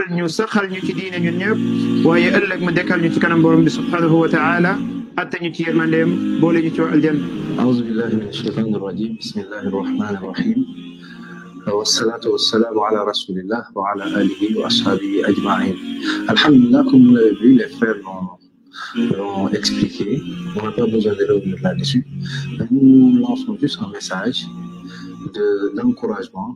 jubal ñu saxal ñu ci diine ñun ñëpp waaye ëllëg mu dekkal ñu ci kanam borom bi subhanahu wa taala atta ñu ci yërmandeem boole ñu ci waa aljanna أعوذ بالله من الشيطان الرجيم بسم الله الرحمن الرحيم والصلاة والسلام على رسول الله وعلى آله وأصحابه أجمعين الحمد لله comme vous l'avez vu les frères l'ont l'ont expliqué on n'a pas besoin de revenir là-dessus nous lançons juste un message de d'encouragement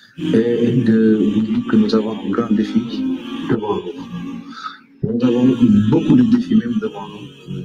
et de vous dire que nous avons un grand défi devant nous nous avons beaucoup de défis même devant nous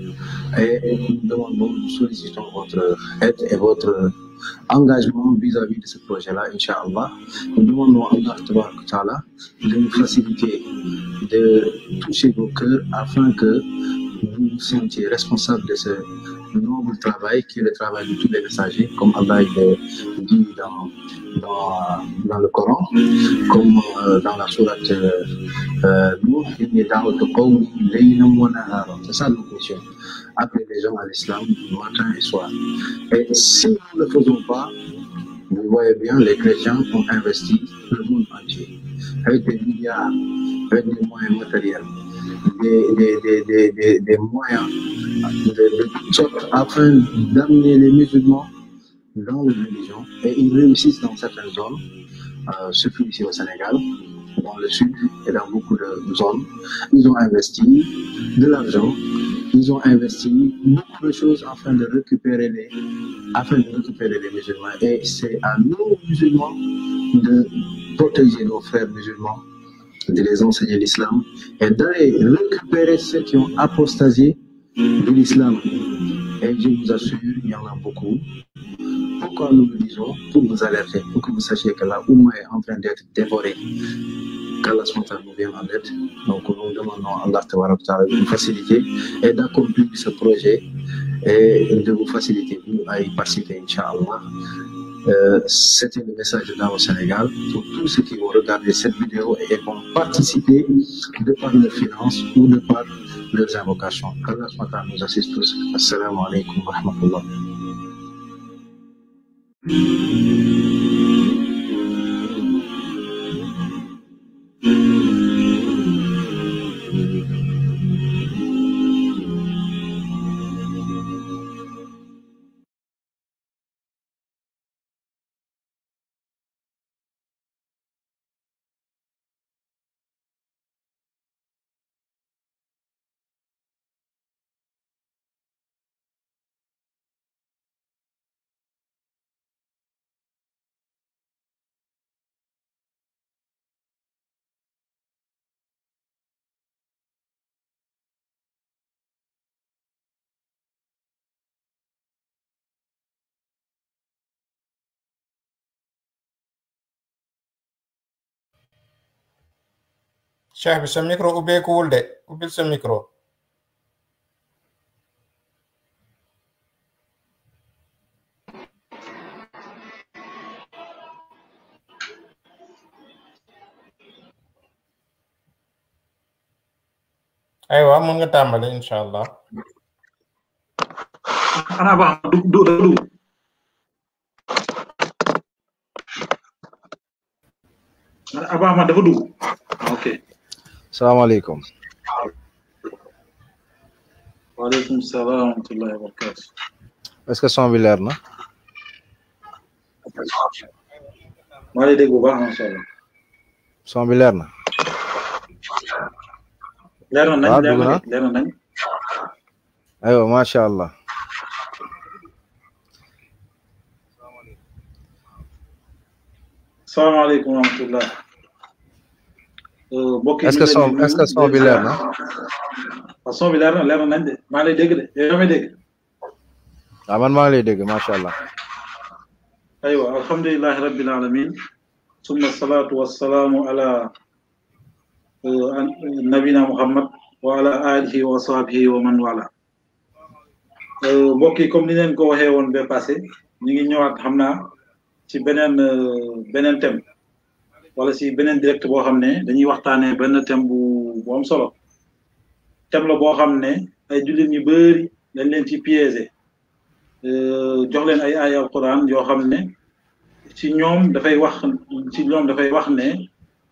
et nous demandons, nous sollicitons votre aide et votre engagement vis-à-vis de ce projet-là, Inch'Allah. Nous demandons à Allah Ta'ala de nous faciliter, de toucher vos cœurs afin que vous vous sentiez responsable de ce noble travail qui est le travail de tous les messagers, comme Allah il le dit dans, dans, dans le Coran, comme euh, dans la sourate euh, Nuh, inni da'watu qawmi laylan wa nahara. C'est ça notre mission appeler les gens à l'islam matin et soir. Et si nous ne le faisons pas, vous voyez bien, les chrétiens ont investi le monde entier avec des milliards, avec des moyens matériels, des, des, des, des, des, des moyens de, de toutes sortes afin d'amener les musulmans dans la religion et ils réussissent dans certaines zones, euh, surtout ici au Sénégal, dans le sud et dans beaucoup de zones. Ils ont investi de l'argent, ils ont investi beaucoup de choses afin de récupérer les, afin de récupérer les musulmans. Et c'est à nous, musulmans, de protéger nos frères musulmans, de les enseigner l'islam et d'aller récupérer ceux qui ont apostasié de l'islam. Et je vous assure, il y en a beaucoup. Pourquoi nous le disons Pour vous alerter, pour que vous sachiez que la Oumma est en train d'être dévorée. Qu'Allah nous vient en aide. Donc nous demandons à Allah de nous faciliter et d'accomplir ce projet et de vous faciliter vous à y participer, Inch'Allah. Euh, C'était le message de au Sénégal pour tous ceux qui vont regarder cette vidéo et vont participer de par leurs finances ou de par leurs invocations. Qu'Allah nous assiste tous. Assalamu alaikum wa rahmatullah. cheikh bi sa micro ubbeekuwul de ubbil sa micro aywa mun nga tàmbali incha allah xanaa ba du du du Aba Ahmad dafa dugg ok salaamaaleykum waaleykum salaam wa rahmatullahi wa barakatu est-ce que son bi leer na maa lay dégg bu baax macha allah son bi leer na leer na nañ waaw leer dugg na na leer na nañ aywa macha allah salaamaaleykum wa rahmatullah mbokk yi est-ce que son est-ce que son bi leer na waaw son bi leer na leer na nañ de maa lay dégg de yow yaa may dégg waaw man maa ngi lay dégg macha allah aywa alhamdulilahi rabbil alamin summa salatu wassalaamu ala nabina muhammad wa ala alihi wa sahbihi wa man wala mbokk yi comme ni leen ko waxee woon ba passé ñu ngi ñëwaat xam naa ci beneen beneen thème wala si beneen direct boo xam ne dañuy waxtaanee benn thème bu bu am solo thème la boo xam ne ay jullit ñu bëri dañ leen ci piégé jox leen ay aaya alquran yoo xam ne ci ñoom dafay wax ci ñoom dafay wax ne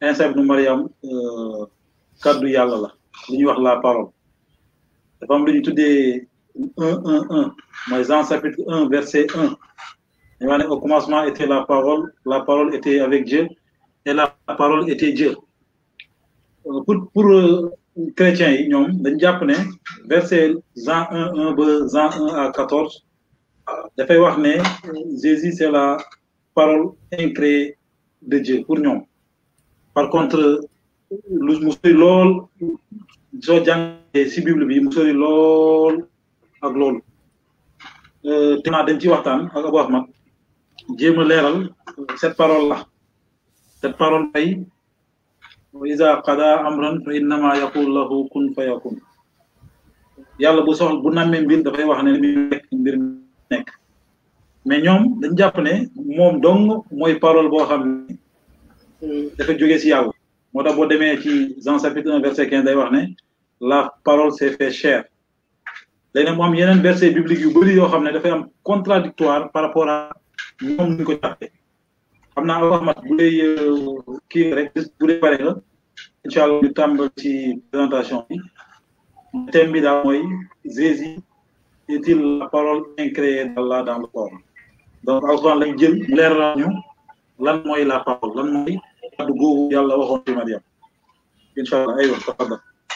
Isa ibnu Mariam kaddu yàlla la li ñuy wax la parole dafa am lu ñu tuddee un un un mooy Jean chapitre un verset un dañu wax ne au commencement était la parole la parole était avec Dieu et la parole était Dieu pour pour chrétiens yi ñoom dañ jàpp ne verset Jean un un ba Jean un à quatorze dafay wax ne Jésus c'est la parole incréée de Dieu pour ñoom par contre lu mu sori lool soo jàngee si bible bi mu sori lool ak loolu te naa dañ ci waxtaan ak Abou Ahmad jéem a leeral cette parole là cette parole ay wa iza qada amran fa innama yaqul lahu kun fa yakun yàlla bu soxla bu nammee mbir dafay wax ne mi nekk mbir nekk mais ñoom dañ jàpp ne moom dong mooy parole boo xam ne dafa jógee si yàlla moo tax boo demee ci Jean chapitre un verset quinze day wax ne la parole s'est fait chair léegi nag mu am yeneen verset biblique yu bëri yoo xam ne dafay am contradictoire par rapport à ñoom ñu ko jàppee xam naa Abou Ahmad bu dee kii rek bu dee pare nga incha allah ñu tàmbal ci présentation bi thème bi daal mooy Jésus est-il la parole incréée d'Allah dans le corps donc alxuraan lañ jël leeral ñu lan mooy la parole lan mooy kàddu googu yàlla waxoon ci Mariam incha allah aywa tafadal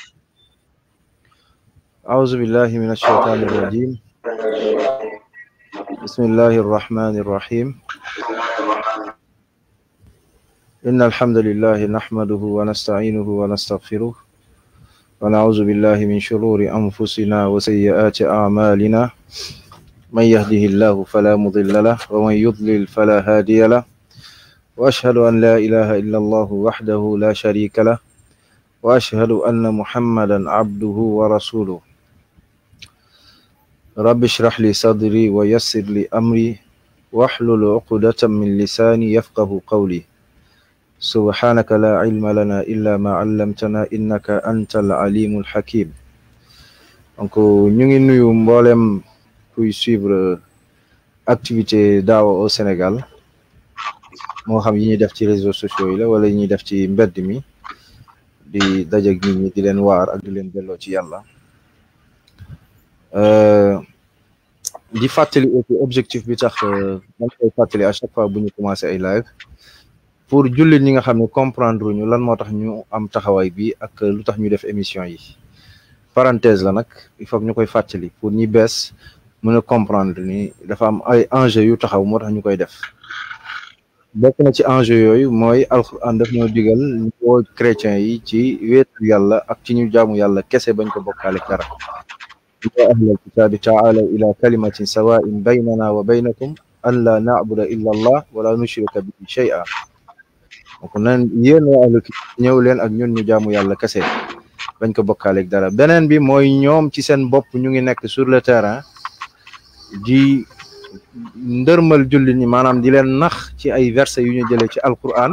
أعوذ بالله من الشيطان الرجيم بسم الله الرحمن الرحيم إن الحمد لله نحمده ونستعينه ونستغفره ونعوذ بالله من شرور أنفسنا وسيئات أعمالنا من يهده الله فلا مضل له ومن يضلل فلا هادي له وأشهد أن لا إله إلا الله وحده لا شريك له وأشهد أن محمدا عبده ورسوله رب اشرح لي صدري ويسر لي أمري واحلل عقدة من لساني يفقه قولي سبحانك لا علم لنا إلا ما علمتنا إنك أنت العليم الحكيم donc ñu ngi nuyu mboolem kuy suivre activité daawa au Sénégal moo xam yi ñuy def ci réseaux sociaux yi la wala yi ñuy def ci mbedd mi di dajeg nit ñi di leen waar ak di leen delloo ci yàlla di fàttali aussi objectif bi tax dañ koy fàttali à chaque fois bu ñu commencé ay live pour jullit ñi nga xam ne comprendre ñu lan moo tax ñu am taxawaay bi ak lu tax ñu def émission yi parenthèse la nag il faut que ñu koy fàttali pour ñi bees mën a comprendre ni dafa am ay enjeu yu taxaw moo tax ñu koy def bokk na ci enjeu yooyu mooy alxuraan daf ñoo digal ñu woo chrétiens yi ci wéetu yàlla ak ci ñu jaamu yàlla kese bañ ko bokkaale dara ya ahlal kitaabi taalaw ila kalimatin sawain baynana wa baynakum an la na'buda illa allah wala nushrika bihi shay'a donc nan yéen waa ahlul kitaab ñëw leen ak ñun ñu jaamu yàlla kese bañ ko bokkaale dara beneen bi mooy ñoom ci seen bopp ñu ngi nekk sur le terrain di ndërmal jullit ñi maanaam di leen nax ci ay versets yu ñu jëlee ci alquran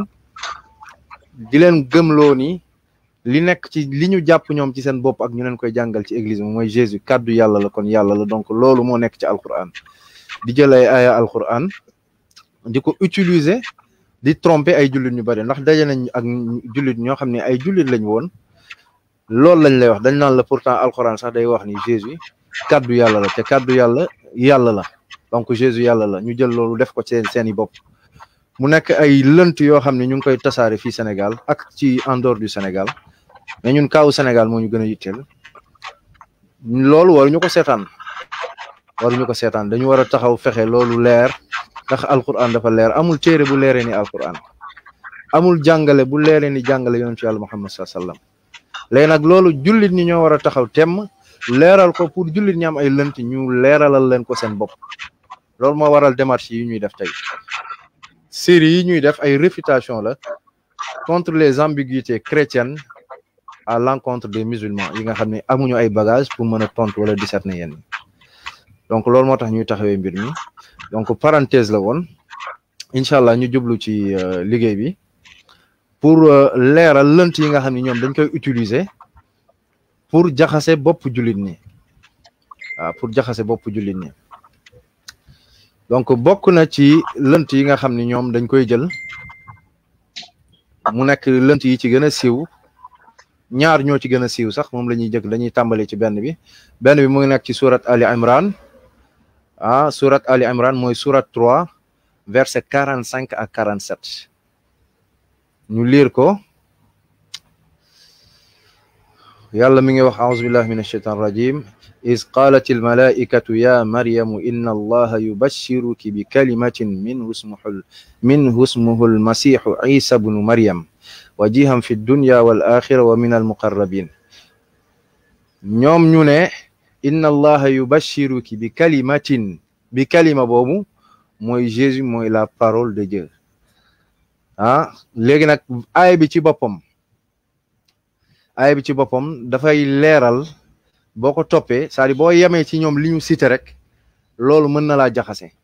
di leen gëmloo ni li nekk ci li ñu jàpp ñoom ci seen bopp ak ñu leen koy jàngal ci église bi mooy Jésus kàddu yàlla la kon yàlla la donc loolu moo nekk ci alquran di jël ay aya alquran di ko utiliser di tromper ay jullit ñu bari ndax daje nañ ak jullit ñoo xam ne ay jullit lañ woon loolu lañ lay wax dañ naan la pourtant alquran sax day wax ni Jésus kàddu yàlla la te kàddu yàlla yàlla la donc Jésus yàlla la ñu jël loolu def ko seen seeni bopp mu nekk ay lënt yoo xam ne ñu ngi koy tasaare fii Sénégal ak ci en dehors du Sénégal mais ñun kaawu Sénégal moo ñu gën a yitteel loolu waruñu ko seetaan waruñu ko seetaan dañu war a taxaw fexe loolu leer ndax alquran dafa leer amul téere bu leeree ni alquran amul jàngale bu leeree ni jàngale yonent ci yàlla Muhammad sallallahu alayhi wasallam léegi nag loolu jullit ñi ñoo war a taxaw temm leeral ko pour jullit ñi am ay lënt ñu leeralal leen ko seen bopp loolu moo waral démarche yi ñuy def tey série yi ñuy def ay réfutation la contre les ambiguïtés chrétiennes à l'encontre des musulmans yi nga xam ne amuñu ay bagages pour mën a tontu wala discerner yenn donc loolu moo tax ñuy taxawee mbir mi donc parenthèse la woon incha allah ñu jublu ci liggéey bi pour leeral lënt yi nga xam ne ñoom dañ koy utiliser pour jaxase bopp jullit ñi waaw pour jaxase bopp jullit ñi donc bokk na ci lënt yi nga xam ne ñoom dañ koy jël mu nekk lënt yi ci gën a siiw ñaar ñoo ci gën a siiw sax moom la ñuy jëkk dañuy tàmbali ci benn bi benn bi mu ngi nekk ci surat Ali Imran ah surat Ali Imran mooy surat 3 verset 45 ak 47 ñu liir ko yàlla mi ngi wax auzu billahi min ashaitan rajim إذ قالت الملائكة يا مريم إن الله يبشرك بكلمة منه اسمه منه اسمه المسيح عيسى بن مريم وجيها في الدنيا والآخرة ومن المقربين ñoom ñu ne inna allaha yubashiruki bi kalimatin bi kalima boobu mooy Jésus mooy la parole de Dieu ah léegi nag aaya bi ci boppam aaya bi ci boppam dafay leeral boo ko toppee c'est-à-dire boo yemee ci ñoom li ñu cité rek loolu mën na laa jaxase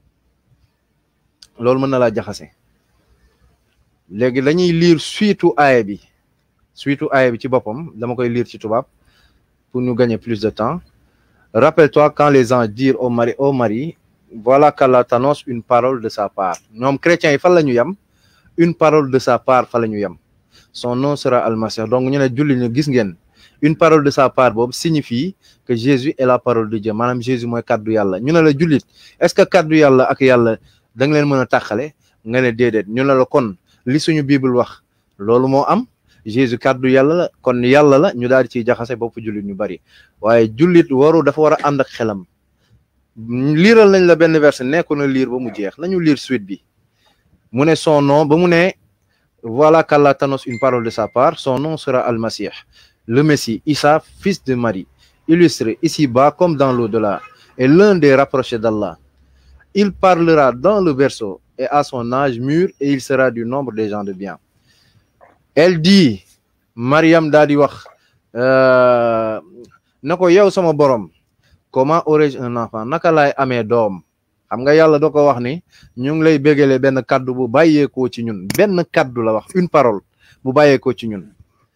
loolu mën na laa jaxase léegi dañuy lire suitu aaya bi suitu aaya bi ci boppam dama koy lire ci tubaab pour nous gagner plus de temps rappelle-toi quand les anges dirent au mari au mari voilà qu'Allah t'annonce une parole de sa part ñoom chrétiens yi fan la ñu yem une parole de sa part fa la ñu yem son nom sera Al-Masih donc ñu ne julli ñu gis ngeen une parole de sa part boobu signifie que Jésus est la parole de Dieu maanaam Jésus mooy kaddu yàlla ñu ne la jullit est-ce que kaddu yàlla ak yàlla da nga leen mën a tàqale nga ne déedéet ñu ne la kon li suñu bible wax loolu moo am Jésus kaddu yàlla la kon yàlla la ñu daal di ciy jaxase bopp jullit ñu bari waaye jullit waru dafa war a ànd ak xelam liiral nañ la benn verset nekku na liir ba mu jeex nañu liir suite bi mu ne son nom ba mu ne voilà qu'Allah t'annonce une parole de sa part son nom sera Al-Masih le Messie, Issa, fils de Marie, illustré ici-bas comme dans l'au-delà, est l'un des rapprochés d'Allah. Il parlera dans le berceau et à son âge mûr et il sera du nombre des gens de bien. Elle dit, Mariam daa di wax na ko yow sama borom comment aurais-je un enfant naka laay amee doom xam nga yàlla da ko wax ni ñu ngi lay bégale benn kaddu bu bàyyeekoo ci ñun benn kaddu la wax une parole bu bàyyeekoo ci ñun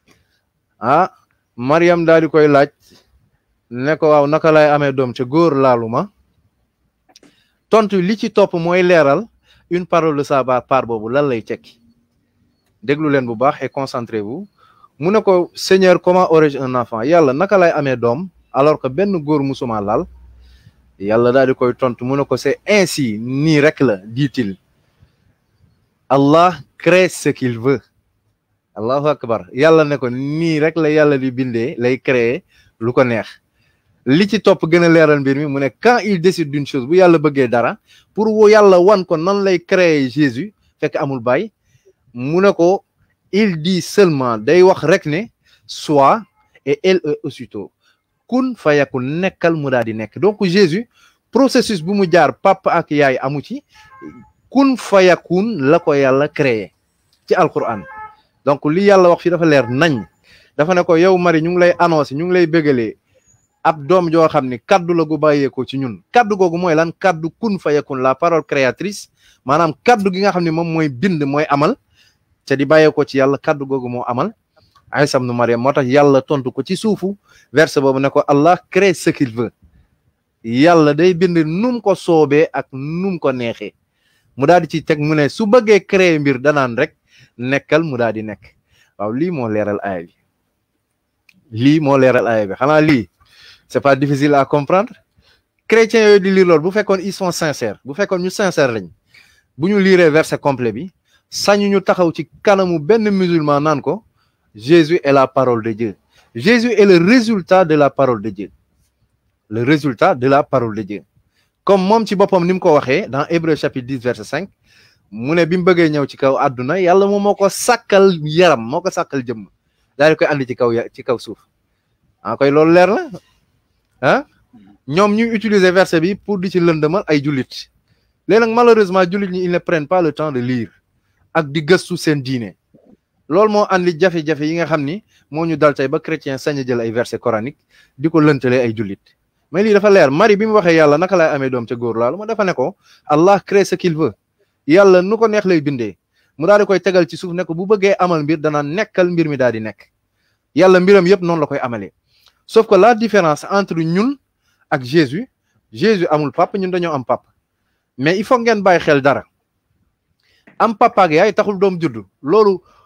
ah Mariam daal di koy laaj ne ko waaw naka lay amee doom ca góor laaluma tontu li ci topp mooy leeral une parole de sa part boobu lan lay tekki déglu leen bu baax et concentrez-vous mu ne ko Seigneur comment aurais-je un enfant yàlla naka lay amee doom alors que benn góor musuma laal yàlla daal di koy tontu mu ne ko c'est ainsi nii rek la dit-il Allah crée ce qu'il veut allahu akbar yàlla ne ko nii rek la yàlla di bindee lay créer lu ko neex li ci topp gën a leeral mbir mi mu ne quand il décide d'une chose bu yàlla bëggee dara pour wo yàlla wan ko nan lay créer Jésus fekk amul baay mu ne ko il dit seulement day wax rek ne soit et elle est aussitôt kun fayakun nekkal mu daal di nekk donc Jésus processus bu mu jaar papa ak yaay amu ci kun fayakun la ko yàlla créer ci alquran donc li yàlla wax fi dafa leer nañ dafa ne ko yow Marie ñu ngi lay annoncé ñu ngi lay bégalee ab doom joo xam ni kaddu la gu bàyyeekoo ci ñun kaddu googu mooy lan kaddu kun fayakun la parole créatrice maanaam kaddu gi nga xam ne moom mooy bind mooy amal te di bàyyeekoo ci yàlla kaddu googu moo amal Isa ibn Maryam moo tax yàlla tontu ko ci suufu verset boobu ne ko Allah crée ce qu'il veut yàlla day bind num ko soobee ak num ko neexee mu daal di ci teg mu ne su bëggee créer mbir danaan rek nekkal mu daal di nekk waaw lii moo leeral aaya bi lii moo leeral aaya bi xanaa lii c'est pas difficile à comprendre chrétiens yooyu di lire loolu bu fekkoon ils sont sincères bu fekkoon ñu sincère lañ bu ñu lire verset complet bi sañu ñu taxaw ci kanamu benn musulman naan ko Jésus est la parole de Dieu Jésus est le résultat de la parole de Dieu le résultat de la parole de Dieu comme moom ci boppam ni mu ko waxee dans Hébreu chapitre 10 verset 5 mu ne bi mu bëggee ñëw ci kaw àdduna yàlla moom moo ko sàkkal yaram moo ko sàkkal jëmm daal di koy andi ci kaw ci kaw suuf ah koy loolu leer la ah ñoom ñuy utiliser verset bi pour di ci lëndëmal ay jullit léegi nag malheureusement jullit ñi ils ne prennent pas le temps de lire ak di gëstu seen diine loolu moo andi jafe-jafe yi nga xam ni moo ñu dal tey ba chrétien sañ a jël ay verset coranique di ko lëntalee ay jullit mais lii dafa leer Marie bi mu waxee yàlla naka lay amee doom ca góor laalu ma dafa ne ko Allah crée ce qu'il veut yàlla nu ko neex lay bindee mu daal di koy tegal ci suuf ne ko bu bëggee amal mbir danaa nekkal mbir mi daal di nekk yàlla mbiram yëpp noonu la koy amalee sauf que la différence entre ñun ak Jésus Jésus amul papa ñun dañoo am papa mais il faut ngeen bàyyi xel dara am papa ak yaay taxul doom juddu loolu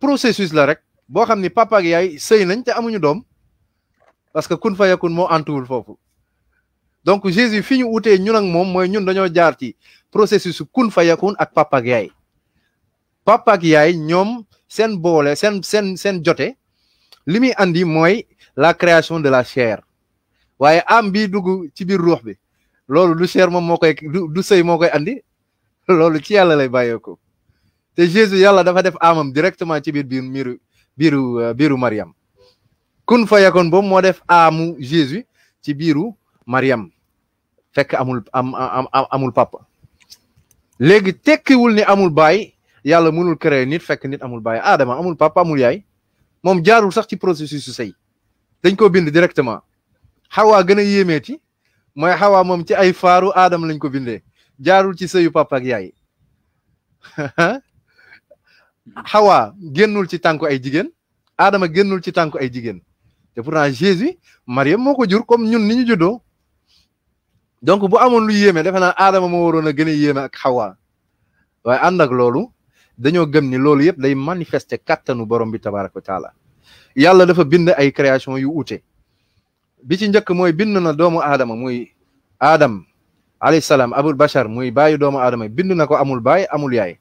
processus la rek boo xam ni papa ak yaay sëy nañ te amuñu doom parce que kun fa yakun moo antuwul foofu donc Jésus fi ñu utee ñun ak moom mooy ñun dañoo jaar ci processus kun fa yakun ak papa ak yaay papa ak yaay ñoom seen boole seen seen seen jote li muy andi mooy la création de la chair waaye am bi dugg ci biir ruux bi loolu du chair moom moo koy du du sëy moo koy andi loolu ci yàlla lay bàyyeeko te Jésus yàlla dafa def amam directement ci biir biir miiru biiru biiru Mariam kun fa yakun boobu moo def amu Jésus ci biiru Mariam fekk amul am am amul papa léegi tekkiwul ni amul baay yàlla mënul créer nit fekk nit amul baay Adama amul papa amul yaay moom jaarul sax ci processus su sëy dañ ko bind directement xawaa gën a yéemeeti mooy xawaa moom ci ay faaru Adama lañ ko bindee jaarul ci sëyu papa ak yaay xawaa génnul ci tànku ay jigéen Adama génnul ci tànku ay jigéen te pourtant Jésus Mariam moo ko jur comme ñun ni ñu juddoo donc bu amoon lu yéeme defe naa Adama moo waroon a gën a yéeme ak xawaa waaye ànd ak loolu dañoo gëm ni loolu yëpp day manifester kattanu borom bi tabaraka wa taala yàlla dafa bind ay création yu ute bi ci njëkk mooy bind na doomu aadama muy Adam alayhi salaam abul bachar muy baayu doomu aadama bind na ko amul baay amul yaay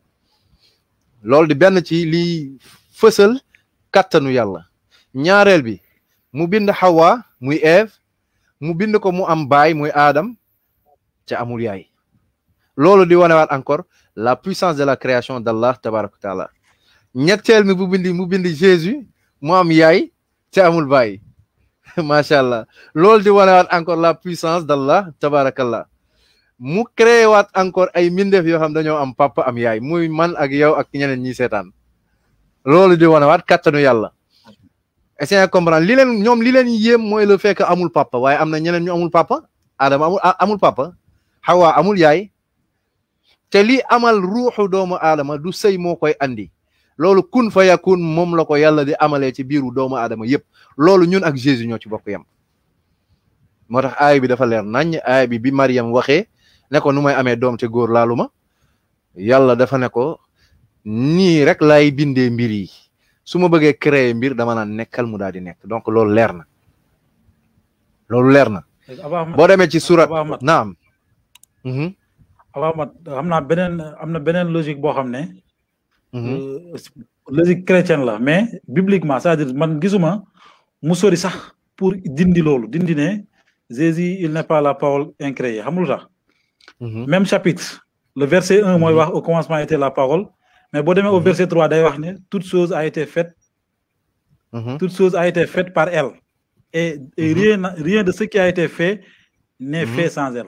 loolu di benn ci liy fësal kattanu yàlla ñaareel bi mu bind Hawa muy Ève mu bind ko mu am baay muy Adam ca amul yaay loolu di wanewaat encore la puissance de la création d'Allah tabaraka wa taala ñetteel mi bu bindi mu bind Jésus mu am yaay ca amul baay macha allah loolu di wanewaat encore la puissance d'Allah tabarakallah mu créé waat encore ay mbindeef yoo xam dañoo am papa am yaay muy man ak yow ak ñeneen ñi seetaan loolu di wanewaat kattanu yàlla essayé à comprendre li leen ñoom li leen yéem mooy le fait que amul papa waaye am na ñeneen ñu amul papa Adama amul amul papa Hawa amul yaay te li amal ruuxu doomu aadama du sëy moo koy andi loolu kun fa yakun moom la ko yàlla di amalee ci biiru doomu aadama yépp loolu ñun ak Jésus ñoo ci bokk yam moo tax aay bi dafa leer nañ aay bi bi Mariam waxee ne ko nu may amee doom te góor laalu ma yàlla dafa ne ko nii rek lay bindee mbir yi su ma bëggee créer mbir dama naan nekkal mu daal di nekk donc loolu leer na loolu leer na boo demee ci surat naam Abamat xam naa beneen am na beneen logique boo xam ne logique chrétienne la mais bibliquement c'est-à-dire man gisuma mu sori sax pour dindi loolu dindi ne Jésus il n'est pas la parole incréée xam lu tax même chapitre le verset un mooy wax au commencement était la parole mais boo demee au verset trois day wax ne toute chose a été faite toute chose a été faite par elle et, et rien rien de ce qui a été fait n'est fait sans elle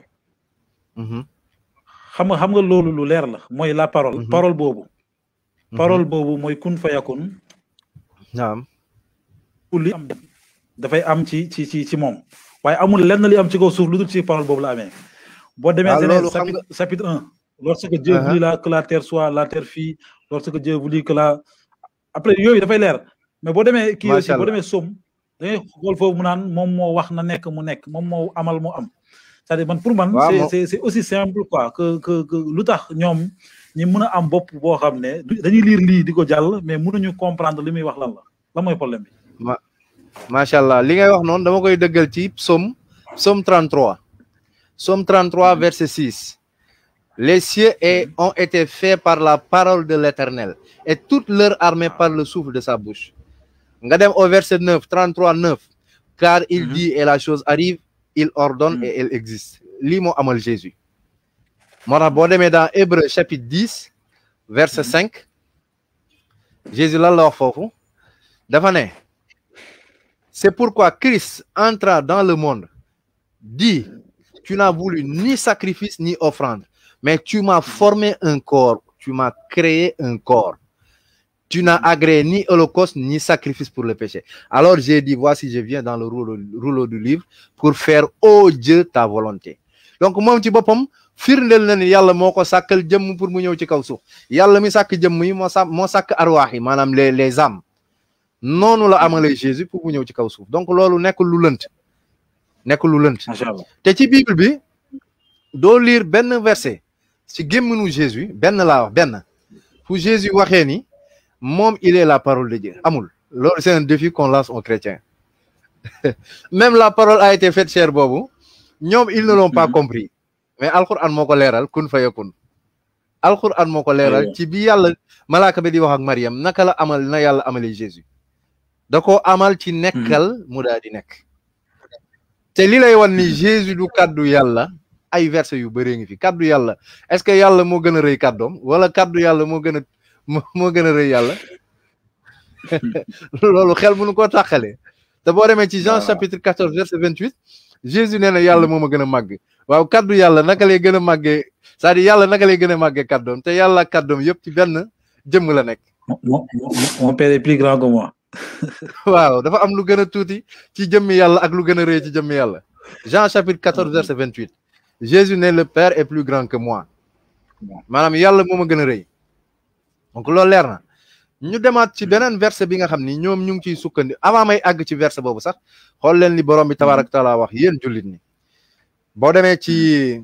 xam nga xam nga loolu lu leer la mooy la parole parole boobu parole boobu mooy kun fayakun naam li am dafay am ci ci ci ci moom waaye amul lenn li am ci kaw suuf lu dul ci parole boobu la amee boo demee Genèse chapitre chapitre un lorsque Dieu voulut la que la terre soit la terre fii lorsque Dieu voulut que la après yooyu dafay leer mais boo demee kii aussi boo demee Somme da ngay xool foofu mu naan moom moo wax na nekk mu nekk moom moo amal mu am c'est-à-dire man pour man c'est c'est aussi simple quoi que que que lu tax ñoom ñi mën a am bopp boo xam ne dañuy lire lii di ko jàll mais mënuñu comprendre li muy wax lan la lan mooy problème bi ma macha allah li ngay wax noonu dama koy dëggal ci psaume psaume 33 psaume 33 verset 6 les cieux et ont été faits par la parole de l'éternel et toute leur armée par le souffle de sa bouche nga dem au verset 9 33 9 car il dit et la chose arrive il ordonne et elle existe lii moo amal Jésus moo tax boo demee dans Hébreu chapitre 10 verset 5 Jésus lan la wax foofu dafa ne c'est pourquoi Christ entra dans le monde dit tu n'as voulu ni sacrifice ni offrande mais tu m'as formé un corps tu m'as créé un corps tu n'as agréé ni holocauste ni sacrifice pour le péché alors j'ai dit voici je viens dans le rouleau rouleau du livre pour faire ô Dieu ta volonté donc moom ci boppam firndeel na ni yàlla moo ko sàkkal jëmm pour mu ñëw ci kaw suuf yàlla mi sàkk jëmm yi moo sa moo sàkk arwaax yi maanaam les les âmes noonu la amalee Jésus pour mu ñëw ci kaw suuf donc loolu nekk lu lënt nekk lu lënt te ci bible bi doo lire benn verset ci gémminu Jésus benn laa wax benn fu Jésus waxee ni moom il est la parole de Dieu amul loolu c'est un défi qu'on lance aux chrétiens même la parole a été faite chair boobu ñoom ils ne l'ont pas compris mais alquran moo ko leeral kun fayakun alquran moo ko leeral ci bi yàlla malaaka bi di wax ak Mariam naka la amal na yàlla amalee Jésus da ko amal ci nekkal mu daal di nekk te li lay wan ni Jésus du kàddu yàlla ay versets yu bëree ngi fi kàddu yàlla est-ce que yàlla moo gën a rëy kàddoom wala kàddu yàlla moo gën a moo gën a rëy yàlla loolu xel mënu koo tàqale te boo demee ci Jean chapitre 14 verset 28 Jésus nee na yàlla moo ma gën a màgg waaw kàddu yàlla naka lay gën a màggee c'est-à-dire yàlla naka lay gën a màggee kàddoom te yàlla kàddoom yëpp ci benn jëmm la nekk. mon père est plus grand que moi. waaw dafa am lu gën a tuuti ci jëmmi yàlla ak lu gën a rëy ci jëmmi yàlla Jean chapitre 14 verset 28 Jésus ne le Père est plus grand que moi maanaam yàlla moo ma gën a rëy donc loolu leer na ñu demaat ci beneen verset bi nga xam ni ñoom ñu ngi ciy sukkandi avant may àgg ci verset boobu sax xool leen li borom bi tabaaraka taala wax yéen jullit ñi boo demee ci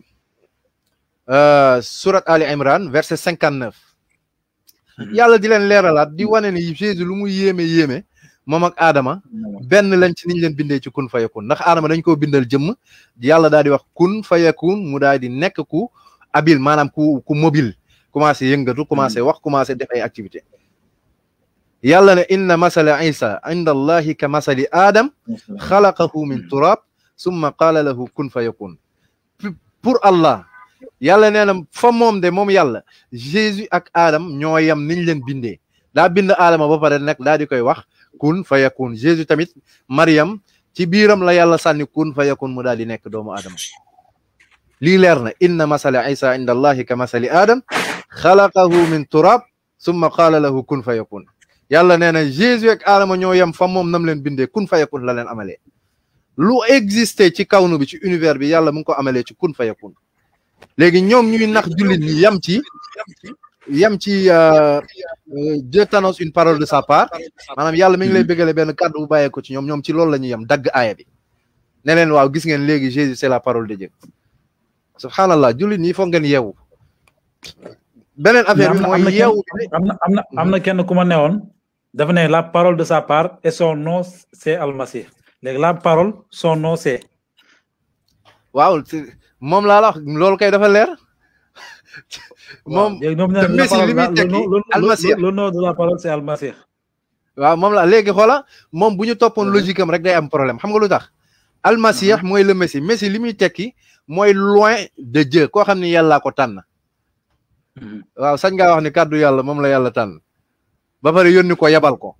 surat Ali Imran verset 59 yàlla di leen leeralaat di wane ni Jésus lu mu yéeme yéeme moom ak Adama benn lañ ci niñ leen bindee ci kun fayakun ndax Adama dañ koo bindal jëmm yàlla daal di wax kun fayakun mu daal di nekk ku habile maanaam ku ku mobile commencé yëngatu commencé wax commencé def ay activité yàlla ne inna masala isa inda allahi ka masali adam xalaqahu min turab summa qaala lahu kun fayakun pour Allah yàlla nee na fa moom de moom yàlla Jésus ak Adam ñoo yem niñ leen bindee daa bind Adama ba pare nag daa di koy wax kun fa yakun Jésus tamit Mariam ci biiram la yàlla sànni kun fa yakun mu daal di nekk doomu Adama lii leer na inna masala isa inda allahi ka masali Adam xalaqahu min turab summa qaala lahu kun fa yakun yàlla nee na Jésus ak Adama ñoo yem fa moom nam leen bindee kun fa yakun la leen amalee lu existé ci kawnu bi ci univers bi yàlla mu ngi ko amalee ci kun fa yakun léegi ñoom ñuy nax jullit ñi yam ci yam ci Dieu t'annonce une parole de sa part maanaam yàlla mi ngi lay bëggale benn kàddu bu bàyyee ko ci ñoom ñoom ci loolu la ñuy yam dagg aaya bi ne leen waaw gis ngeen léegi Jésus c'est la parole de Dieu subhanallah jullit ñi foog ngeen yeewu beneen affaire bi mooy yeewu am na am na am na kenn ku ma newoon dafa ne la parole de sa part et son nom c'est Almasih léegi la parole son nom c'est waaw moom laa la wax loolu kay dafa leer moom te Messi li muy tekki almasir le nom de la parole c'est almasir waaw moom la léegi xoola moom bu ñu toppoon logique am rek day am problème xam nga lu tax almasir mooy le Messi Messi li muy tekki mooy loin de Dieu koo xam ne yàllaa ko tànn waaw sañ ngaa wax ni kàddu yàlla moom la yàlla tànn ba pare yónni ko yabal ko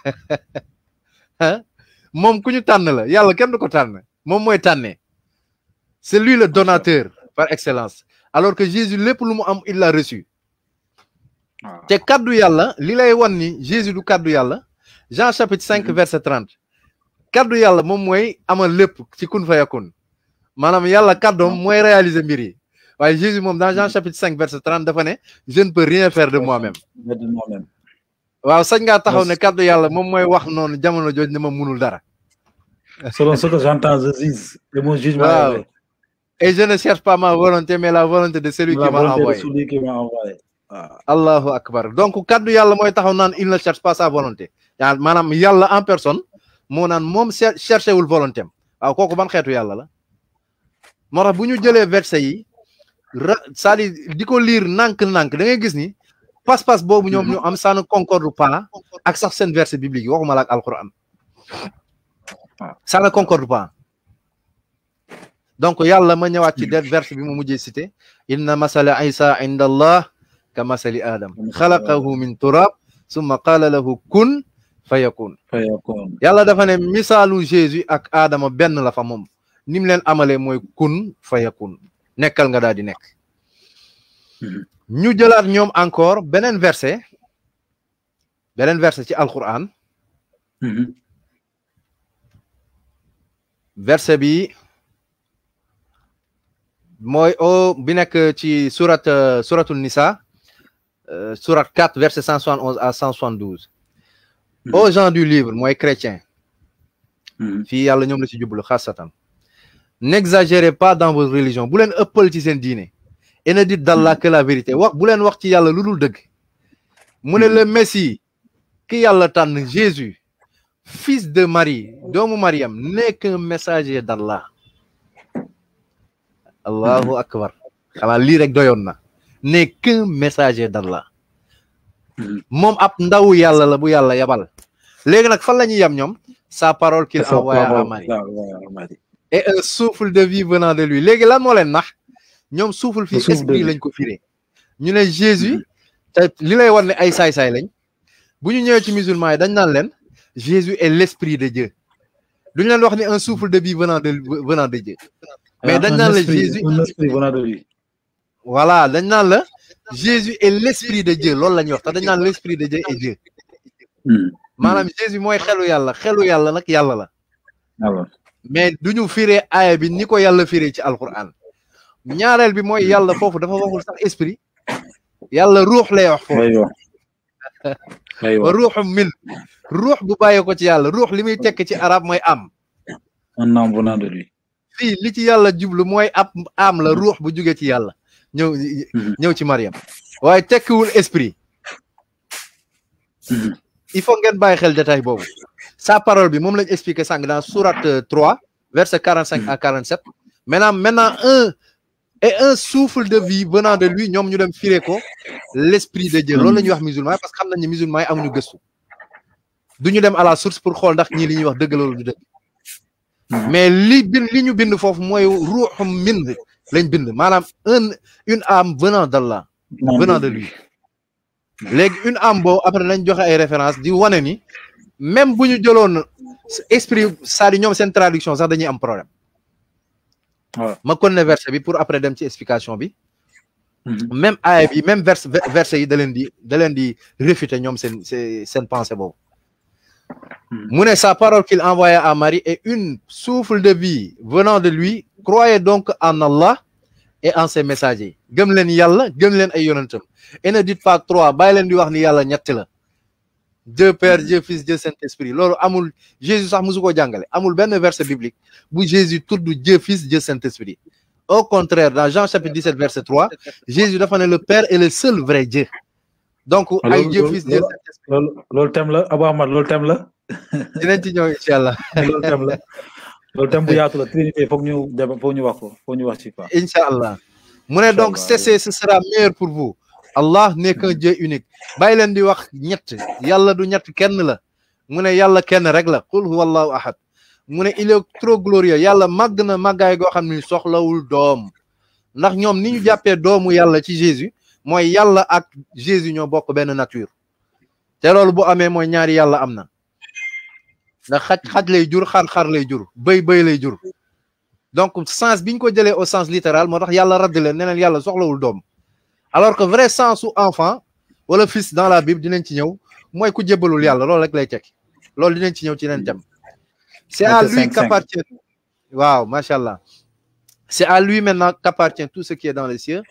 moom ku ñu tànn la yàlla kenn du ko tànn moom mooy tànnee c'est lui le donateur par excellence alors que Jésus lépp lu mu am il l'a reçu te kaddu yàlla li lay wan ni Jésus du kaddu yàlla Jean chapitre cinq verset trente kaddu yàlla moom mooy amal lépp ci kun fa yakun maanaam yàlla kaddoom mooy réaliser mbir yi waaye Jésus moom dans Jean chapitre cinq verset trente dafa ne je ne peux rien faire de moi-même waaw sañ ngaa taxaw ne kaddu yàlla moom mooy wax noonu jamono jooj ne ma munul dara selon ce que j'entends je juge et mon jugement waaw et je ne cherche pas ma volonté mais la volonté de celui qui m'a envoyé allahu akbar donc kaddu yàlla mooy taxaw naan il ne cherche pas sa volonté yaa maanaam yàlla en personne moo naan moom cherché wul volonté am waaw kooku ban xeetu yàlla la moo tax bu ñu jëlee verset yi ra c'est-à-dire di ko lire nànk-nànk da ngay gis ni pas-pas boobu ñoom ñu am ça ne concorde pas ak sax seen verset biblique yi waxuma la ak alquran ça ne concorde pas donc yàlla ma ñëwaat ci det verset bi mu mujjee cité inna masala isa inda allah ka masali adam xalaqahu min turab summa qaala lahu kun fa yakun yàlla dafa ne misaalu jésus ak adama benn la fa moom nim leen amalee mooy kun fa yakun nekkal nga daal di nekk ñu jëlaat ñoom encore beneen verset beneen verset ci alquran verset bi mooy o bi nekk ci surat suratul nisa surat 4 verset 171 à 172 aux gens du livre mooy chrétien fii yàlla ñoom la ci jublu xaasatan n'exagérez pas dans votre religion bu leen ëppal ci seen diine et ne dites d'Allah que la vérité wax bu leen wax ci yàlla lu dul dëgg mu ne le messie ki yàlla tànn Jésus fils de Marie doomu Mariam n'est qu'un messager d'Allah allahu akbar xanaa lii rek doyoon na n'est qu'un messager d'Allah moom ab ndaw yàlla la bu yàlla yabal léegi nag fan la ñuy yem ñoom sa parole qu'il envoya à Marie et un souffle de vie venant de lui léegi lan moo leen nax ñoom souffle fii esprit lañ ko firee ñu ne Jésus te li lay war ne ay saay-saay lañ bu ñu ñëwee ci musulman yi dañ naan leen Jésus est l'esprit de Dieu duñ leen wax ni un souffle de vie venant de venant de Dieu mais dañ naan la Jésus voilà dañ naan la Jésus est l'esprit de Dieu loolu la ñuy wax te dañ naan l'esprit de Dieu est Dieu maanaam Jésus mooy xelu yàlla xelu yàlla nag yàlla la mais duñu firee aaya bi ni ko yàlla firee ci alquran ñaareel bi mooy yàlla foofu dafa waxul sax esprit yàlla ruux lay wax foofu wa ruuxum min ruux bu bàyyee ko ci yàlla ruux li muy tekk ci arab mooy am un âme venant de lui fii li ci yàlla jublu mooy ab am la ruux bu jugee ci yàlla ñëw ñëw ci Mariam waaye tekkiwul esprit il faut ngeen bàyyi xel détail boobu sa parole bi moom lañ expliqué sànq dans sourate 3 verset 45 à 47 maintenant maintenant un et un souffle de vie venant de lui ñoom ñu dem firé ko l'esprit de Dieu loolu la ñuy wax musulman parce que xam nañ ne musulman yi amuñu gëstu du ñu dem à la source pour xool ndax ñii li ñuy wax dëgg loolu du dëgg mais li bind li ñu bind foofu mooy ruuxum min lañ bind maanaam un une âme venant d'Allah venant de lui léegi une âme boobu après nañ joxe ay références di wane ni même bu ñu jëloon esprit c'est-à-dire ñoom seen traduction sax dañuy am problème ma connais verset bi pour après dem ci explication bi même aaya bi même verse verset yi da leen di da leen di réfuter ñoom seen seen pensée boobu mu ne sa parole qu'il envoya à Marie est une souffle de vie venant de lui croyez donc en Allah et en ses messagers gëm leen yàlla gëm leen ay yonentam et ne dites pas trois bàyyi leen di wax ni yàlla ñetti la Dieu Père Dieu Fils Dieu Saint-Esprit loolu amul Jésus sax musu ko jàngale amul benn verset biblique bu Jésus tudd Dieu Fils Dieu Saint-Esprit au contraire dans Jean chapitre 17 verset 3 Jésus dafa ne le Père est le seul vrai Dieu donc ay Dieu Fils Dieu loolu loolu thème la Abou Ahmad loolu thème la dinañ ci ñëw incha allah loolu thème la loolu thème bu yaatu la Trinité foog ñu dem foog ñu wax ko foog ñu wax ci quoi incha allah mu ne donc cessez ce sera meilleur pour vous Allah n'est qu'un Dieu unique bàyyi leen di wax ñett yàlla du ñett kenn la mu ne yàlla kenn rek la qul huwa allahu ahad mu ne il est trop glorieux yàlla màgg na màggaay goo xam ni soxlawul doom ndax ñoom ni ñu jàppee doomu yàlla ci Jésus mooy yàlla ak Jésus ñoo bokk benn nature te loolu bu amee mooy ñaari yàlla am na ndax xaj xaj lay jur xar-xar lay jur bëy bëy lay jur donc sens biñ ko jëlee au sens littéral moo tax yàlla radd leen neneen yàlla soxlawul doom alors que vrai sens su enfant wala fils dans la Bible dinañ ci ñëw mooy ku jébbalul yàlla loolu rek lay tekki loolu dinañ ci ñëw ci leen thème c'est à lui qu'appartient waaw macha allah c'est à lui maintenant qu'appartient tout ce qui est dans les cieux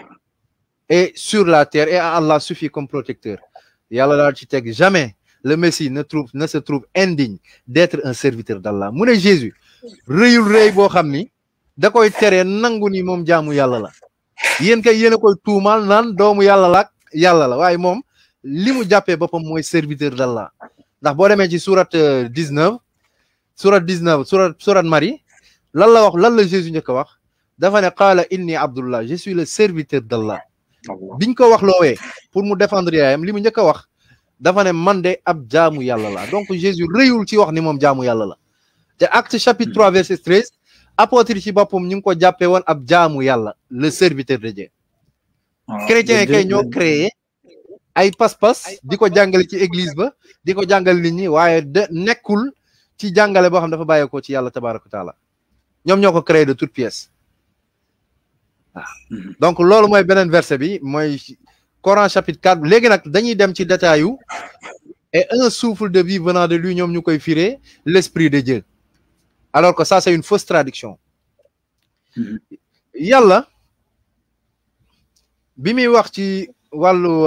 et sur la terre et à Allah suffit comme protecteur yàlla daal ci teg jamais le Messie ne trouve ne se trouve indigne d'être un serviteur d'Allah mu ne Jésus rëyul rëy boo xam ni da koy teree nangu ni moom jaamu yàlla la yéen kay yéen a koy tuumaal naan doomu yàlla la ak yàlla la waaye moom li mu jàppee boppam mooy serviteur d'Allah ndax boo demee ci sourate 19 sourate 19 sourate sourate Marie lan la wax lan la Jésus njëkk a wax dafa ne qaala inni abdullah je suis le serviteur d'Allah biñ ko wax loowee pour mu défendre yaayam li mu njëkk a wax dafa ne man de ab jaamu yàlla la donc Jésus rëyul ci wax ni moom jaamu yàlla la te acte chapitre 3 verset 13 apôtre ci boppam ñu ngi ko jàppee woon ab jaamu yàlla le serviteur de Dieu chrétiens yi kay ñoo créé ay pas-pas di ko jàngale ci église ba di ko jàngale nit ñi waaye de nekkul ci jàngale boo xam dafa bàyyeekoo ci yàlla tabaraka taala ñoom ñoo ko créé de toute pièce waaw donc loolu mooy beneen verset bi mooy Coran chapitre 4 léegi nag dañuy dem ci détail yu et un souffle de vie venant de lui ñoom ñu koy firé l'esprit de Dieu alors que ça c'est une fausse traduction yàlla bi muy wax ci wàllu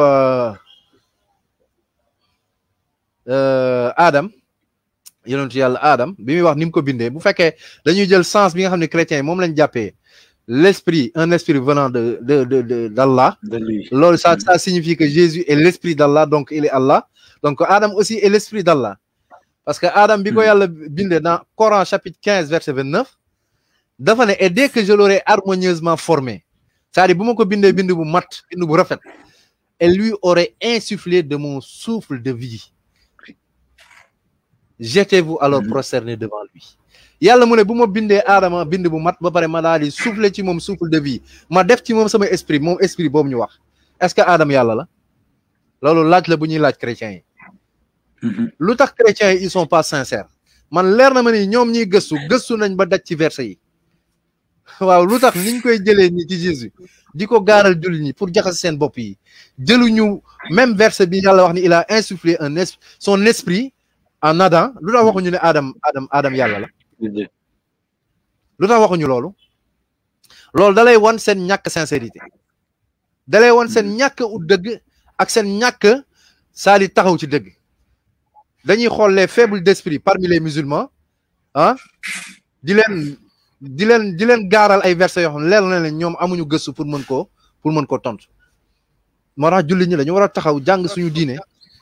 Adam yonentu yàlla Adam bi muy wax ni mu ko bindee bu fekkee dañuy jël sens bi nga xam ne chrétiens yi moom lañ jàppee l'esprit un esprit venant de de de de d'Allah de lui loolu ça ça signifie que Jésus est l'esprit d'Allah donc il est Allah donc Adam aussi est l'esprit d'Allah parce que Adam bi ko yàlla bindee dans Coran chapitre 15 verset 29 dafa ne et dès que je l'aurai harmonieusement formé c'est-à-dire bu ma ko bindee bind bu mat bind bu rafet et lui aurait insufflé de mon souffle de vie jetez-vous alors prosterné devant lui yàlla mu ne bu ma bindee aadama bind bu mat ba pare ma daal di souffler ci moom souffle de vie ma def ci moom sama esprit moom esprit boobu ñu wax est-ce que aadama yàlla la loolu laaj la bu ñuy laaj chrétiens yi lu tax chrétiens yi ils sont pas sincères man leer na ma ni ñoom ñiy gëstu gëstu nañ ba daj ci verset yi waaw lu tax niñ koy jëlee ni ci Jésus di ko gaaral jullit ñi pour jaxase seen bopp yi jëluñu même verset bi yàlla wax ni il a insufflé un es son esprit en Adam lu tax waxuñu ne Adam Adam Adam yàlla la lu tax waxuñu loolu loolu dalay wan seen ñàkk sincérité dalay wan seen ñàkk ut dëgg ak seen ñàkk saali taxaw ci dëgg dañuy xool les faibles d'esprit parmi les musulmans ah di leen di leen di leen gaaral ay versets yoo xam ne leer na leen ñoom amuñu gëstu pour mën koo pour mën koo tontu moo tax jullit ñi dañu war a taxaw jàng suñu diine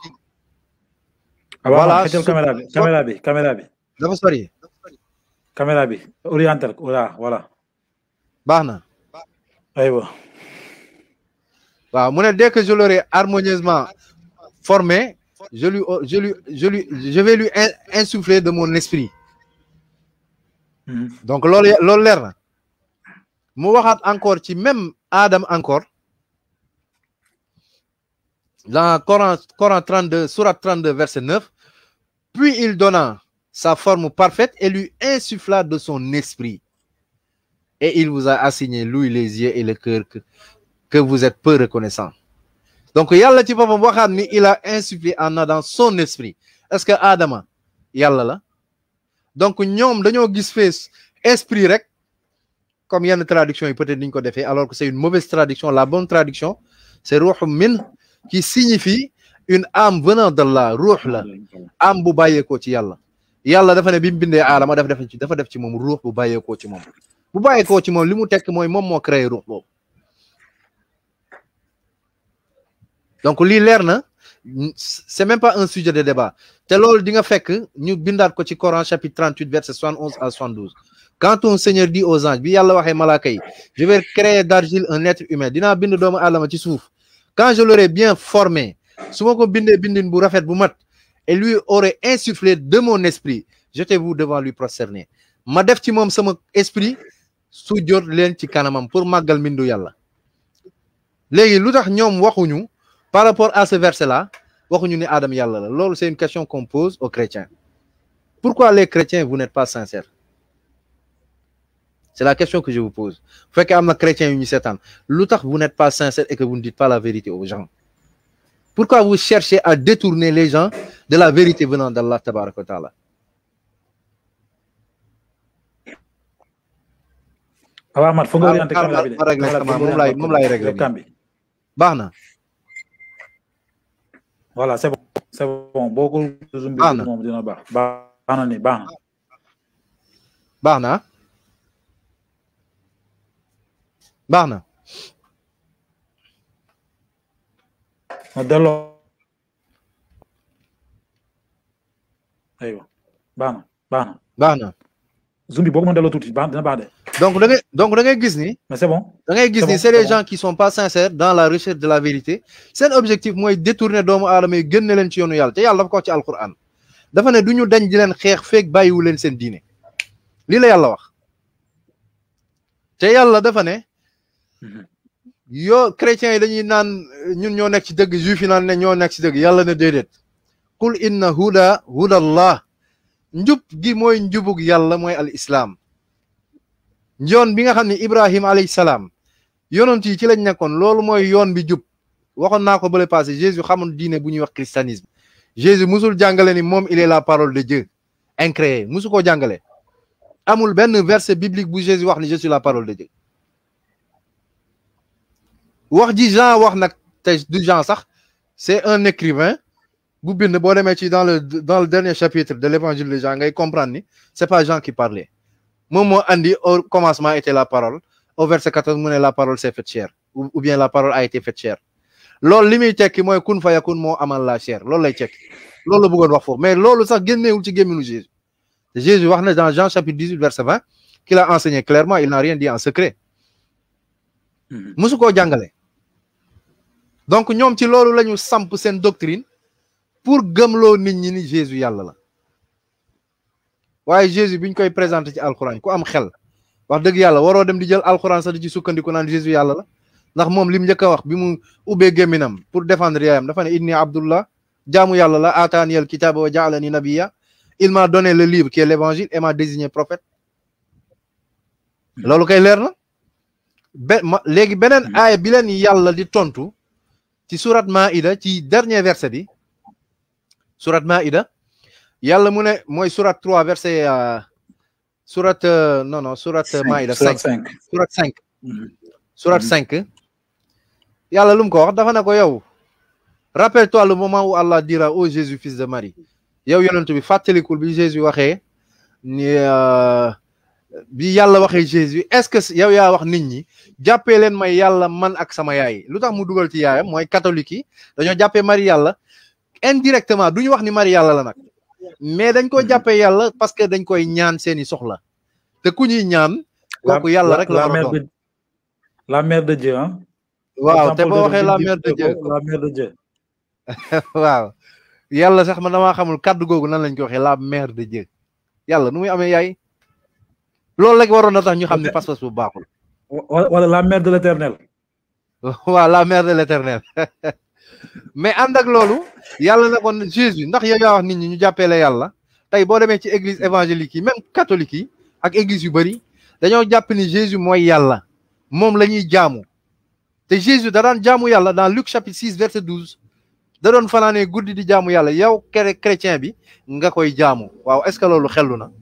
voilà caméra bi caméra bi caméra bi dafa sori caméra bi oriental voilà voilà baax na aywa waaw mu ne dès que je l'aurai harmonieusement formé je lui je lui je lui je vais lui insuffler de mon esprit donc loolu loolu leer na mu waxaat encore ci même Adam encore dans Coran Coran 32 sourate 32 verset 9 puis il donna sa forme parfaite et lui insuffla de son esprit et il vous a assigné l'ouïe les yeux et le cœur que que vous êtes peu reconnaissant donc yàlla ci boppam waxaat ni il a insufflé en Adam son esprit est-ce que Adama yàlla la donc ñoom dañoo gis fee esprit rek comme yenn traduction yi peut-être niñ ko defee alors que c'est une mauvaise traduction la bonne traduction c'est ruuxu min qui signifie une âme venant d'Allah ruux la âme bu bàyyeekoo ci yàlla yàlla dafa ne bi mu bindee aadama dafa def ci dafa def ci moom ruux bu bàyyeekoo ci moom bu bàyyeekoo ci moom li mu tekk mooy moom moo créé ruux boobu donc lii leer na c'est même pas un sujet de débat te loolu di nga fekk ñu bindaat ko ci Coran chapitre 38 verset 71 à 72 quand ton Seigneur dit aux anges bi yàlla waxee malaaka yi je vais créer d'argile un être humain dinaa bind doomu aadama ci suuf quand je l'aurai bien formé su ma ko bindee bindin bu rafet bu mat et lui aurait insufflé de mon esprit jetez-vous devant lui prosterné ma def ci moom sama esprit su jot leen ci kanamam pour màggal mbindu yàlla léegi lu tax ñoom waxuñu par rapport à ce verset-là waxuñu ni Adam yàlla la loolu c'est une question qu'on pose aux chrétiens pourquoi les chrétiens vous n'êtes pas sincères c'est la question que je vous pose bu fekkee am na chrétiens yu ñu seetaan lu tax vous n'êtes pas sincères et que vous ne dites pas la vérité aux gens pourquoi vous cherchez à détourner les gens de la vérité venant d'Allah tabaraka wa taala waaw Amath foog nga orienté caméra bi de moom laay moom laay réglé baax na voilà c'est bon c'est bon boo ko zoom bi moom dina baax baax na ni baax na baax na baax na ma delloo aywa baax na baax na baax na zoom bi boo ko mën delloo tuuti baax dina baax de donc da ngay donc da ngay gis ni mais c'est bon da ngay gis ni c'est des gens qui sont pas sincères dans la recherche de la vérité seen objectif mooy détourner doomu aadama yi génne leen ci yoonu yàlla te yàlla dafa ko wax ci alquran dafa ne du ñu dañ di leen xeex feeg bàyyiwu leen seen diine lii la yàlla wax te yàlla dafa ne yoo chrétiens yi dañuy naan ñun ñoo nekk ci dëgg juif yi naan ne ñoo nekk ci dëgg yàlla ne déedéet qul inna huda huda allah njub gi mooy njubug yàlla mooy al islam yoon bi nga xam ne ibrahim alayhi salaam yonent yi ci lañ nekkoon loolu mooy yoon bi jub waxoon naa ko bële passé jésus xamul diine bu ñuy wax christianisme jésus musul jàngale ni moom il est la parole de Dieu incréé musu koo jàngale amul benn verset biblique bu jésus wax ni je suis la parole de Dieu wax ji Jean wax nag te du Jean sax c'est un écrivain bu bind boo demee ci dans le dans le dernier chapitre de l'évangile de Jean ngay comprendre ni c'est pas Jean qui parlait moom moo andi au commencement était la parole au verset 14 mu ne la parole s'est faite chair ou ou bien la parole a été faite chair loolu li muy tekki mooy kun fa yakun moo amal la chair loolu lay tekki loolu la bëggoon wax foofu mais loolu sax génneewul ci gémminu Jésus te Jésus wax na dans Jean chapitre 18 verset 20 qu'il a enseigné clairement il n'a rien dit en secret musu koo jàngale donc ñoom ci loolu la ñu samp seen doctrine pour gëmloo nit ñi ni Jésus yàlla la waaye Jésus biñ koy présenté ci alxuraan ku am xel wax dëgg yàlla waroo dem di jël alxuraan sax di ci sukkandiku naan Jésus yàlla la ndax moom lim njëkk a wax bi mu ubbee gémminam pour défendre yaayam dafa ne inni abdullah jaamu yàlla la ataani al kitaba wa jaalani nabiya il m'a donné le livre qui est l'évangile et m'a désigné prophète loolu kay leer na be ma léegi beneen aaya bi leen yàlla di tontu ci surat maida ci dernier verset bi surat maida yàlla mu ne mooy surat 3 verset surat non non surat maida 5 surat 5 surat 5 yàlla lu mu ko wax dafa ne ko yow rappelle-toi le moment où Allah dira ô Jésus fils de Marie yow yonent bi fàttalikul bi Jésus waxee ni bi yàlla waxee Jésus est-ce que yow yaa wax nit ñi jàppee leen may yàlla man ak sama yaay lu tax mu dugal ci yaayam mooy catholique yi dañoo jàppee Marie yàlla indirectement du ñu wax ni Marie yàlla la nag mais dañ ko jàppee yàlla parce que dañ koy ñaan seeni soxla te ku ñuy ñaan kooku yàlla rek la war a doon la mère de Dieu ah waaw te boo waxee la mère de Dieu la mère de Dieu waaw yàlla sax man damaa xamul kàddu googu nan lañ ko waxee la mère de Dieu yàlla nu muy amee yaay loolu rek waroon na tax ñu xam ne pas-pas bu baaxul wala la mère de l'éternel waaw la mère de l'éternel mais ànd ak loolu yàlla na kon Jésus ndax yow yaa wax nit ñi ñu jàppee la yàlla tey boo demee ci église évangélique yi même catholique yi ak église yu bëri dañoo jàpp ni Jésus mooy yàlla moom la ñuy jaamu te Jésus da daan jaamu yàlla dans Luc chapitre 6 verset 12 da doon fanaanee guddi di jaamu yàlla yow kere chrétien bi nga koy jaamu waaw est-ce que loolu xellu na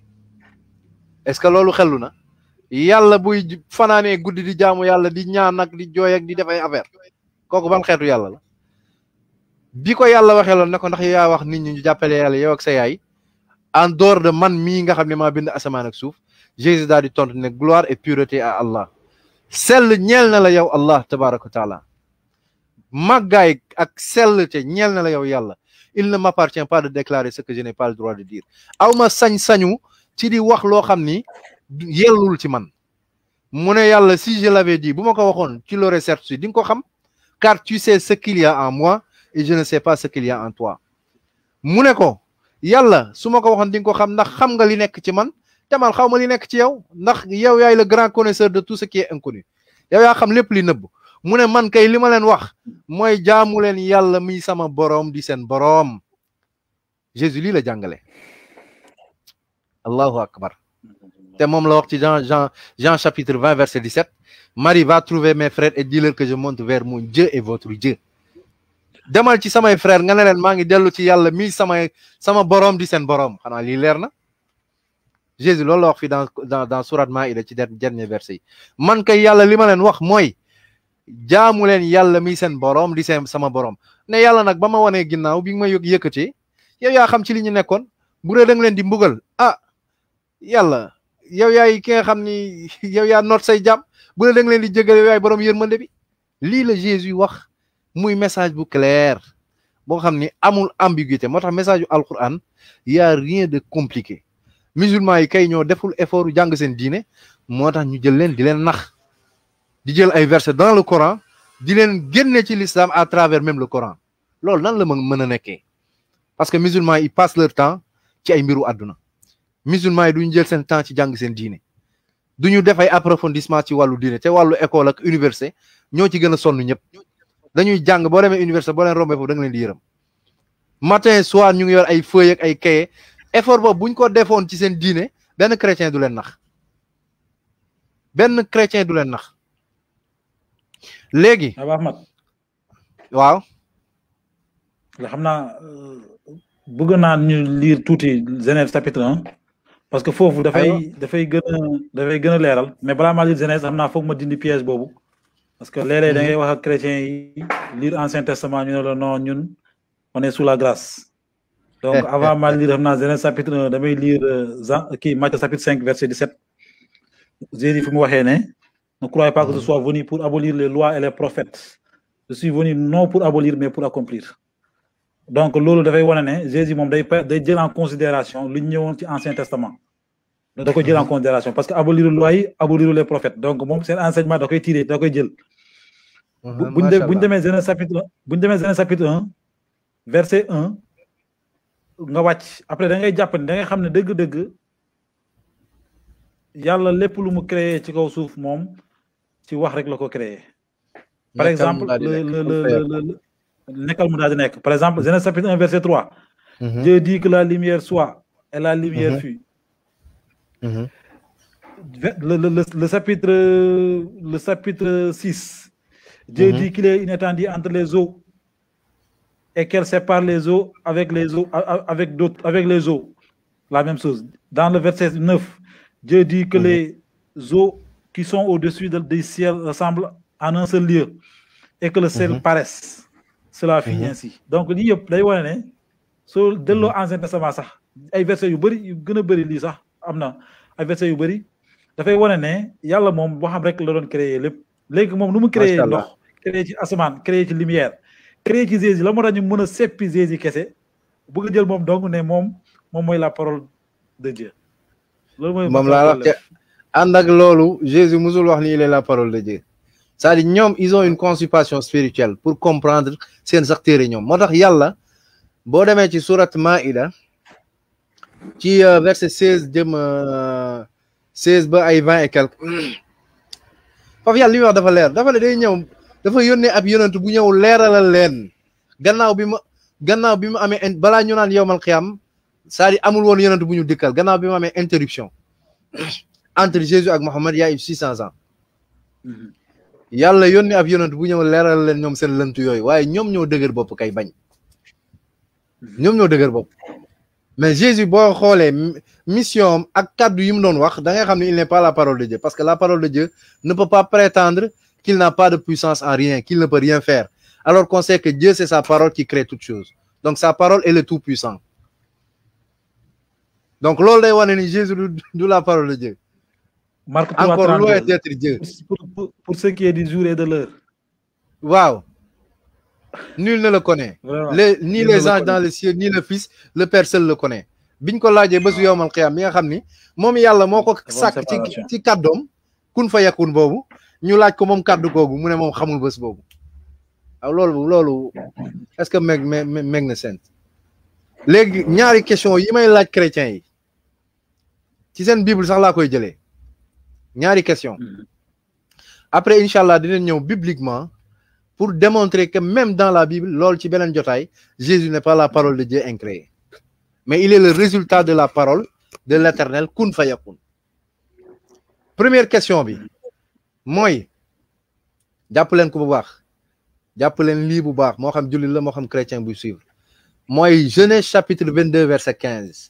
est-ce que loolu xellu na yàlla buy fanaanee guddi di jaamu yàlla di ñaan ak di jooy ak di def ay affaire kooku ban xeetu yàlla la bi ko yàlla waxee loon ne ko ndax yaa wax nit ñi ñu jàppale yàlla yow ak sa yaay en dehors de man mii nga xam ne maa bind asamaan ak suuf Jésus daal di tontu ne gloire et pureté à Allah sell ñeel na la yow Allah tabaraka wa taala màggaay ak sell te ñeel na la yow yàlla il ne m'appartient pas de déclarer ce que je n'ai pas le droit de dire aw ma sañ-sañu ci di wax loo xam ni yellul ci man mu ne yàlla si je l'avais dit bu ma ko waxoon tu l'aurais certifié di nga ko xam car tu sais ce qu'il y a en moi et je ne sais pas ce qu'il y a en toi mu ne ko yàlla su ma ko waxoon di nga ko xam ndax xam nga li nekk ci man te man xaw ma li nekk ci yow ndax yow yaay le grand connaisseur de tout ce qui est inconnu yow yaa xam lépp li nëbb mu ne man kay li ma leen wax mooy jaamu leen yàlla mi sama boroom di seen boroom Jésus lii la jàngale allahu akbar te moom la wax ci Jean Jean Jean chapitre 20 verset 17 Marie va trouver mes frères et dis-leur que je monte vers mon Dieu et votre Dieu demal ci samay frère nga ne leen maa ngi dellu ci yàlla mi samay sama boroom di seen boroom xanaa lii leer na Jésus loolu la wax fii dans dans dans sourate Maïda ci dernier verset yi man kay yàlla li ma leen wax mooy jaamu leen yàlla mi seen boroom di seen sama boroom ne yàlla nag ba ma wanee ginnaaw bi nga ma yëg yëkkatee yow yaa xam ci li ñu nekkoon bu dee da nga leen di mbugal ah yàlla yow yaay ki nga xam ni yow yaa noot say jàmm bu dee da nga leen di jégal yow yaay boroom yërmande bi lii la Jésus wax muy message bu clair boo xam ni amul ambiguïté moo tax message yu alquran y a rien de compliqué musulman yi kay ñoo deful effort jàng seen diine moo tax ñu jël leen di leen nax di jël ay versets dans le Coran di leen génne ci l'islam à travers même le Coran loolu nan la mën mën a nekkee parce que musulman yi passent leur temps ci ay mbiru àdduna musulman yi duñu jël seen temps ci jàng seen diine duñu def ay approfondissement ci wàllu diine te wàllu école ak université ñoo ci gën a sonn ñëpp dañuy jàng boo demee université boo leen rombee foofu da nga leen di yërëm matin soir ñu ngi yor ay feuille ak ay cahier effort boobu buñ ko defoon ci seen diine benn chrétien du leen nax benn chrétien du leen nax léegi Aba Ahmad waaw nga xam naa bëgg naa ñu lire tuuti Genèse chapitre un parce que foofu dafay dafay gën a dafay gën a leeral mais balaa maa lire Genèse xam naa foog ma dindi piège boobu parce que léeg-léeg da ngay wax ak chrétiens yi lire ancien testament ñu ne la non ñun on est sous la grâce donc avant ma lire xam naa Genèse chapitre un damay lire Jean kii Matthieu chapitre cinq verset 17 Jésus fi mu waxee ne Ne croyez pas que je sois venu pour abolir les lois et les prophètes. Je suis venu non pour abolir, mais pour accomplir. Donc, loolu dafay wane ne Jésus moom day pa- day jël en considération lu ñu ñëwoon ci Ancien Testament. da koy jël en considération parce que abolir loi yi abolir les prophètes donc moom seen enseignement da koy tiré da koy jël. bu bu ñu de- bu ñu demee Genèse chapitre bu ñu demee Genèse chapitre 1 verset 1 nga wàcc après da ngay jàpp ne da ngay xam ne dëgg-dëgg yàlla lépp lu mu créé ci kaw suuf moom ci wax rek la ko créé. par exemple le le le le le nekkal mu daal di nekk par exemple Genèse chapitre 1 verset 3 Dieu dit que la lumière soit et la lumière Mhm. fut. Ve- le, le, le, le chapitre le chapitre 6 Dieu Mhm. dit qu'il est une étendue entre les eaux et qu'elle sépare les eaux avec les eaux a- a- avec d'autres avec les eaux la même chose dans le verset 9 Dieu dit que Mhm. les eaux qui sont au-dessus de- du ciel ressemblent en un seul lieu et que le ciel Mhm. paraisse cela finit Mhm. ainsi donc lii yëpp day wane ne soo delloo ancien testament sax ay versets yu bëri yu gën a bëri lii sax am na ay versets yu bëri dafay wane ne yàlla moom boo xam rek la doon créer lépp léegi moom nu mu créer Macha Allah. ndox créer ci asamaan créer ci lumière créer ci Jésus la moo tax ñu mën a seppi Jésus kese bëgg a jël moom donc ne moom moom mooy la parole de Dieu loolu mooy moom laa wax te ànd ak loolu Jésus musul wax ni il est la parole de Dieu c'est-à-dire ñoom ils ont une constipation spirituelle pour comprendre seen sax téere ñoom moo tax yàlla boo demee ci surat Maïda ci euh, verset seize jëm seize ba ay vingt et quelque foofu yàlla li muy wax dafa leer dafa ne day ñëw dafa yónnee ab yonent bu ñëw leeralal leen gannaaw bi ma gannaaw bi mu amee in- balaa ñu naan yowmal xiyam c'est-à-dire amul woon yonent bu ñu dikkal gannaaw bi mu amee interruption entre Jésus ak Mohammed il y a eu six cents ans Mhm. yàlla yónni ab yonent bu ñëw leeral leen ñoom seen lënt yooyu waaye ñoom ñoo dëgër bopp kay bañ ñoom ñoo dëgër bopp mais Jésus boo xoolee mi- mission am ak kàddu yi mu doon wax da ngay xam ne il n'est pas la parole de Dieu parce que la parole de Dieu ne peut pas prétendre qu'il n'a pas de puissance en rien qu'il ne peut rien faire alors qu'on sait que Dieu c'est sa parole qui crée toutes choses donc sa parole est le tout puissant donc loolu day wane ni Jésus du du la parole de Dieu Marc 3, encore 32. loin d'être Dieu pour, pour, pour ce qui est du jour et de l'heure waaw nul ne le connaît vraiment les ni Nul ne les le anges connaît. dans le ciel ni le fils le père seul le connaît biñ ko laajee bésu yowmal xiyaam mi nga xam ni moom yàlla moo ko Dafa am sàkk ci séparation. ci kàddoom kun fa yakun boobu ñu laaj ko moom kàddu googu mu ne moom xamul bés boobu waaw loolu loolu est-ce que meg meg meg na sent léegi ñaari question yi may laaj chrétiens yi ci seen bible sax laa koy jëlee ñaari question Mhm. après incha allah dinañ ñëw bibliquement pour démontrer que même dans la Bible loolu ci beneen jotaay Jésus n'est pas la parole de Dieu incréée mais il est le résultat de la parole de l'éternel kun fayakun première question bi mooy jàpp leen ko bu baax jàpp leen lii bu baax moo xam jullit la moo xam chrétien buy suivre mooy Genèse chapitre 22 verset 15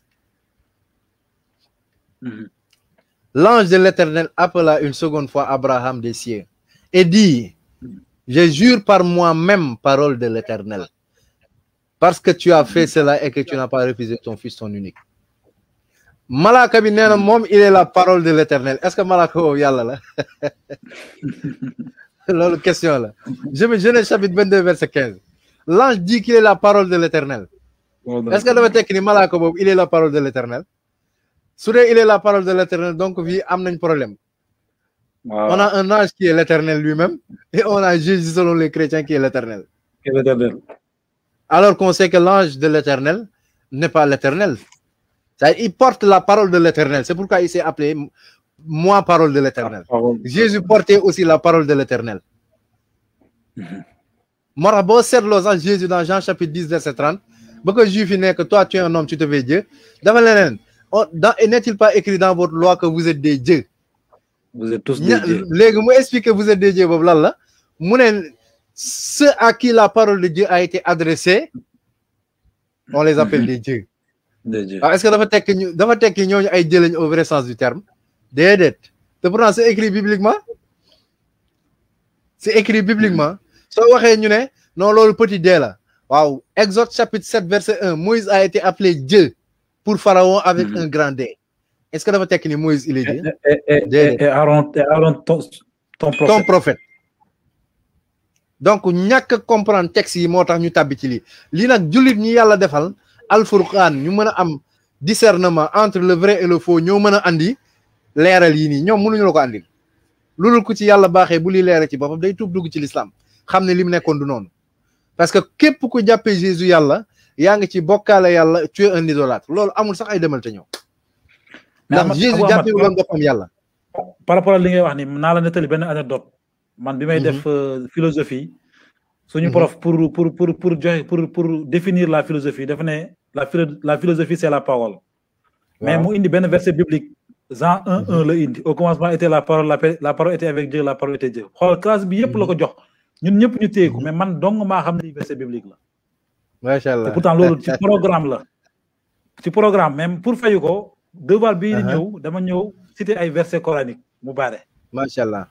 Mhm. L'ange de l'Éternel appela une seconde fois Abraham des cieux et dit, je jure par moi-même, parole de l'Éternel, parce que tu as fait cela et que tu n'as pas refusé ton fils, ton unique. Malaka bi nee na moom il est la parole de l'Éternel est-ce que malaka boobu yàlla la loolu question la je me Genèse chapitre 22 verset 15 l'ange dit qu'il est la parole de l'Éternel est-ce que dafa tekki ni malaka boobu il est la parole de l'Éternel su dee il est la parole de l'Éternel donc fii am nañ problème waaw on a un ange qui est l'Éternel lui-même et on a Jésus selon les chrétiens qui est l'Éternel Quel éternel. alors qu'on sait que l'ange de l'Éternel n'est pas l'Éternel C'est-à-dire, il porte la parole de l'Éternel c'est pourquoi il s'est appelé moi parole de l'Éternel Parole. Jésus portait aussi la parole de l'Éternel moo tax boo seetloo sax Jésus dans Jean chapitre 10 verset 30 ba ko juif yi ne que toi tu es un homme tu te fais Dieu dafa leneen oh, dans et n'est-il pas écrit dans votre loi que vous êtes des dieux Vous êtes tous ña des dieux. léegi mu expliquer vous êtes des dieux boobu lan la mu ne ceux à qui la parole de Dieu a été adressée on les appelle des dieux Des dieux. waaw est-ce que dafa tekki ñu dafa tekki ñooñu ay dieux lañu au vrai sens du terme déedéet te pourtant c'est écrit bibliquement c'est écrit bibliquement soo waxee ñu ne non loolu petit dee la waaw Exode chapitre 7 verset 1 Moïse a été appelé Dieu pour Pharaon avec Mhm. un grand D est-ce que dafa tekki ni Moïse il est Dieu Et, et, et, Déedéet. et Aaron, et Aaron ton, ton ton prophète prophète donc ñàkk a comprendre texte yi moo tax ñu tàbbi ci lii lii nag jullit ñi yàlla defal alfurqaan ñu mën a am discernement entre le vrai et le faux ñoo mën a andi leeral yi nii ñoom mënuñu la ko andil loolu ku ci yàlla baaxee bu li leere ci boppam day tuub dugg ci l'islam xam ne li mu nekkoon du noonu parce que képp ku jàppee Jésus yàlla yaa ngi ci bokkaale yàlla tu es un idolâtre loolu amul sax ay demal te ñëw Mais ndax Ahmad- Jésus Abou Ahmad, jàppee woon boppam yàlla par rapport ak li ngay wax ni naa la nettali benn anecdote man bi may Mhm. def euh, philosophie suñu Mhm. prof pour pour pour pour joxe pour pour définir la philosophie dafa ne la philo- la philosophie c'est la parole mais Waaw. mu indi benn verset biblique Jean 1 1 la indi au commencement était la parole la, pa- la parole était avec Dieu la parole était Dieu xool classe bi yëpp la ko jox ñun ñëpp ñu téye ko mais man dong maa xam ne lii verset biblique la macha te allah pourtant loolu ci programme la ci programme même pour fayu ko devoir bii di Uh-huh. ñëw dama ñëw citer ay verset coranique mu baare macha allah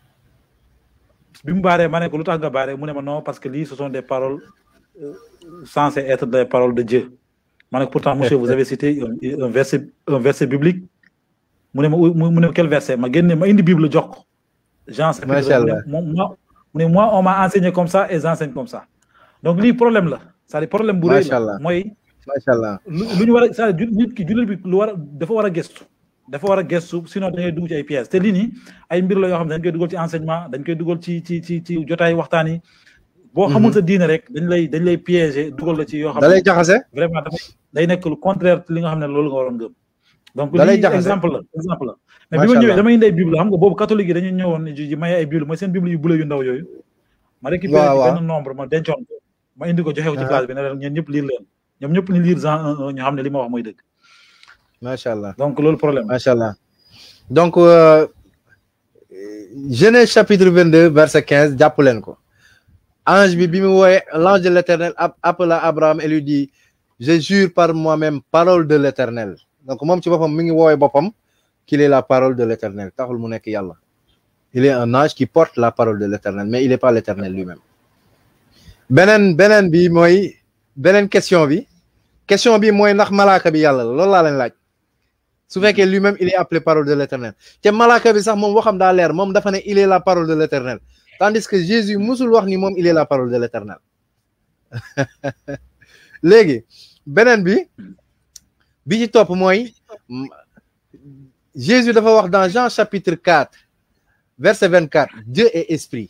bi mu baaree ma ne ko lu tax nga baaree mu ne ma non parce que lii ce sont des paroles euh, censées être des paroles de Dieu ma ne ko pourtant monsieur vous avez cité un, un verset un verset biblique mu ne ma mu mu ne ma quel verset ma génne ma indi bible jox ko Jean chapitre Macha mu ne Allah. moom moi mu ne moi on m'a enseigné comme ça et j'enseigne comme ça donc lii problème la c'est-à-dire problème bu rëy Macha Allah. la mooy macha allah lu lu ñu war a c'est-à-dire nit ki jullit bi lu war a dafa war a gëstu dafa war a gëstu sinon da ngay dugg ci ay pièges te lii nii ay mbir la yoo xam ne dañ koy dugal ci enseignement dañ koy dugal ci ci ci ci jotaay waxtaan yi boo xamul sa diine rek dañ lay dañ lay piéger dugal la ci yoo xam da lay ne jaxase vraiment dafa day nekk lu contraire li nga xam ne loolu nga waroon gëm donc Da lay lii jaxase. exemple la exemple la mais bi Macha ma ñëwee Allah. dama indi ay bible xam nga boobu catholique yi dañu ñëwoon ji ji maye ay bible mooy seen bible yu bula yu ndaw yooyu ma récupéré Waaw, ci waaw. benn nombre ma dencoon ko ma indi ko joxe ko ci Ah. classe bi ne leen ñeen ñëpp lire leen ñoom ñëpp ni lire Jean 1 1 ñu xam ne li ma wax mooy dëgg macha allah donc loolu problème macha allah donc euh, Genèse chapitre 22 verset 15 jàpp leen ko ange bi bi mu wooye l'ange de l'éternel app- appela Abraham et lui dit je jure par moi-même parole de l'éternel donc moom ci boppam mi ngi woowe boppam qu'il est la parole de l'éternel taxul mu nekk yàlla il est un ange qui porte la parole de l'éternel mais il est pas l'éternel lui-même beneen beneen bi mooy beneen question bi question bi mooy ndax malaaka bi yàlla la loolu laa leen laaj su fekkee lui-même il est appelé parole de l'éternel te malaaka bi sax moom waxam daa leer moom dafa ne il est la parole de l'éternel tandis que Jésus musul wax ni moom il est la parole de l'éternel léegi beneen bi bi ci topp mooy m- Jésus dafa wax dans Jean chapitre 4 verset 24 Dieu est esprit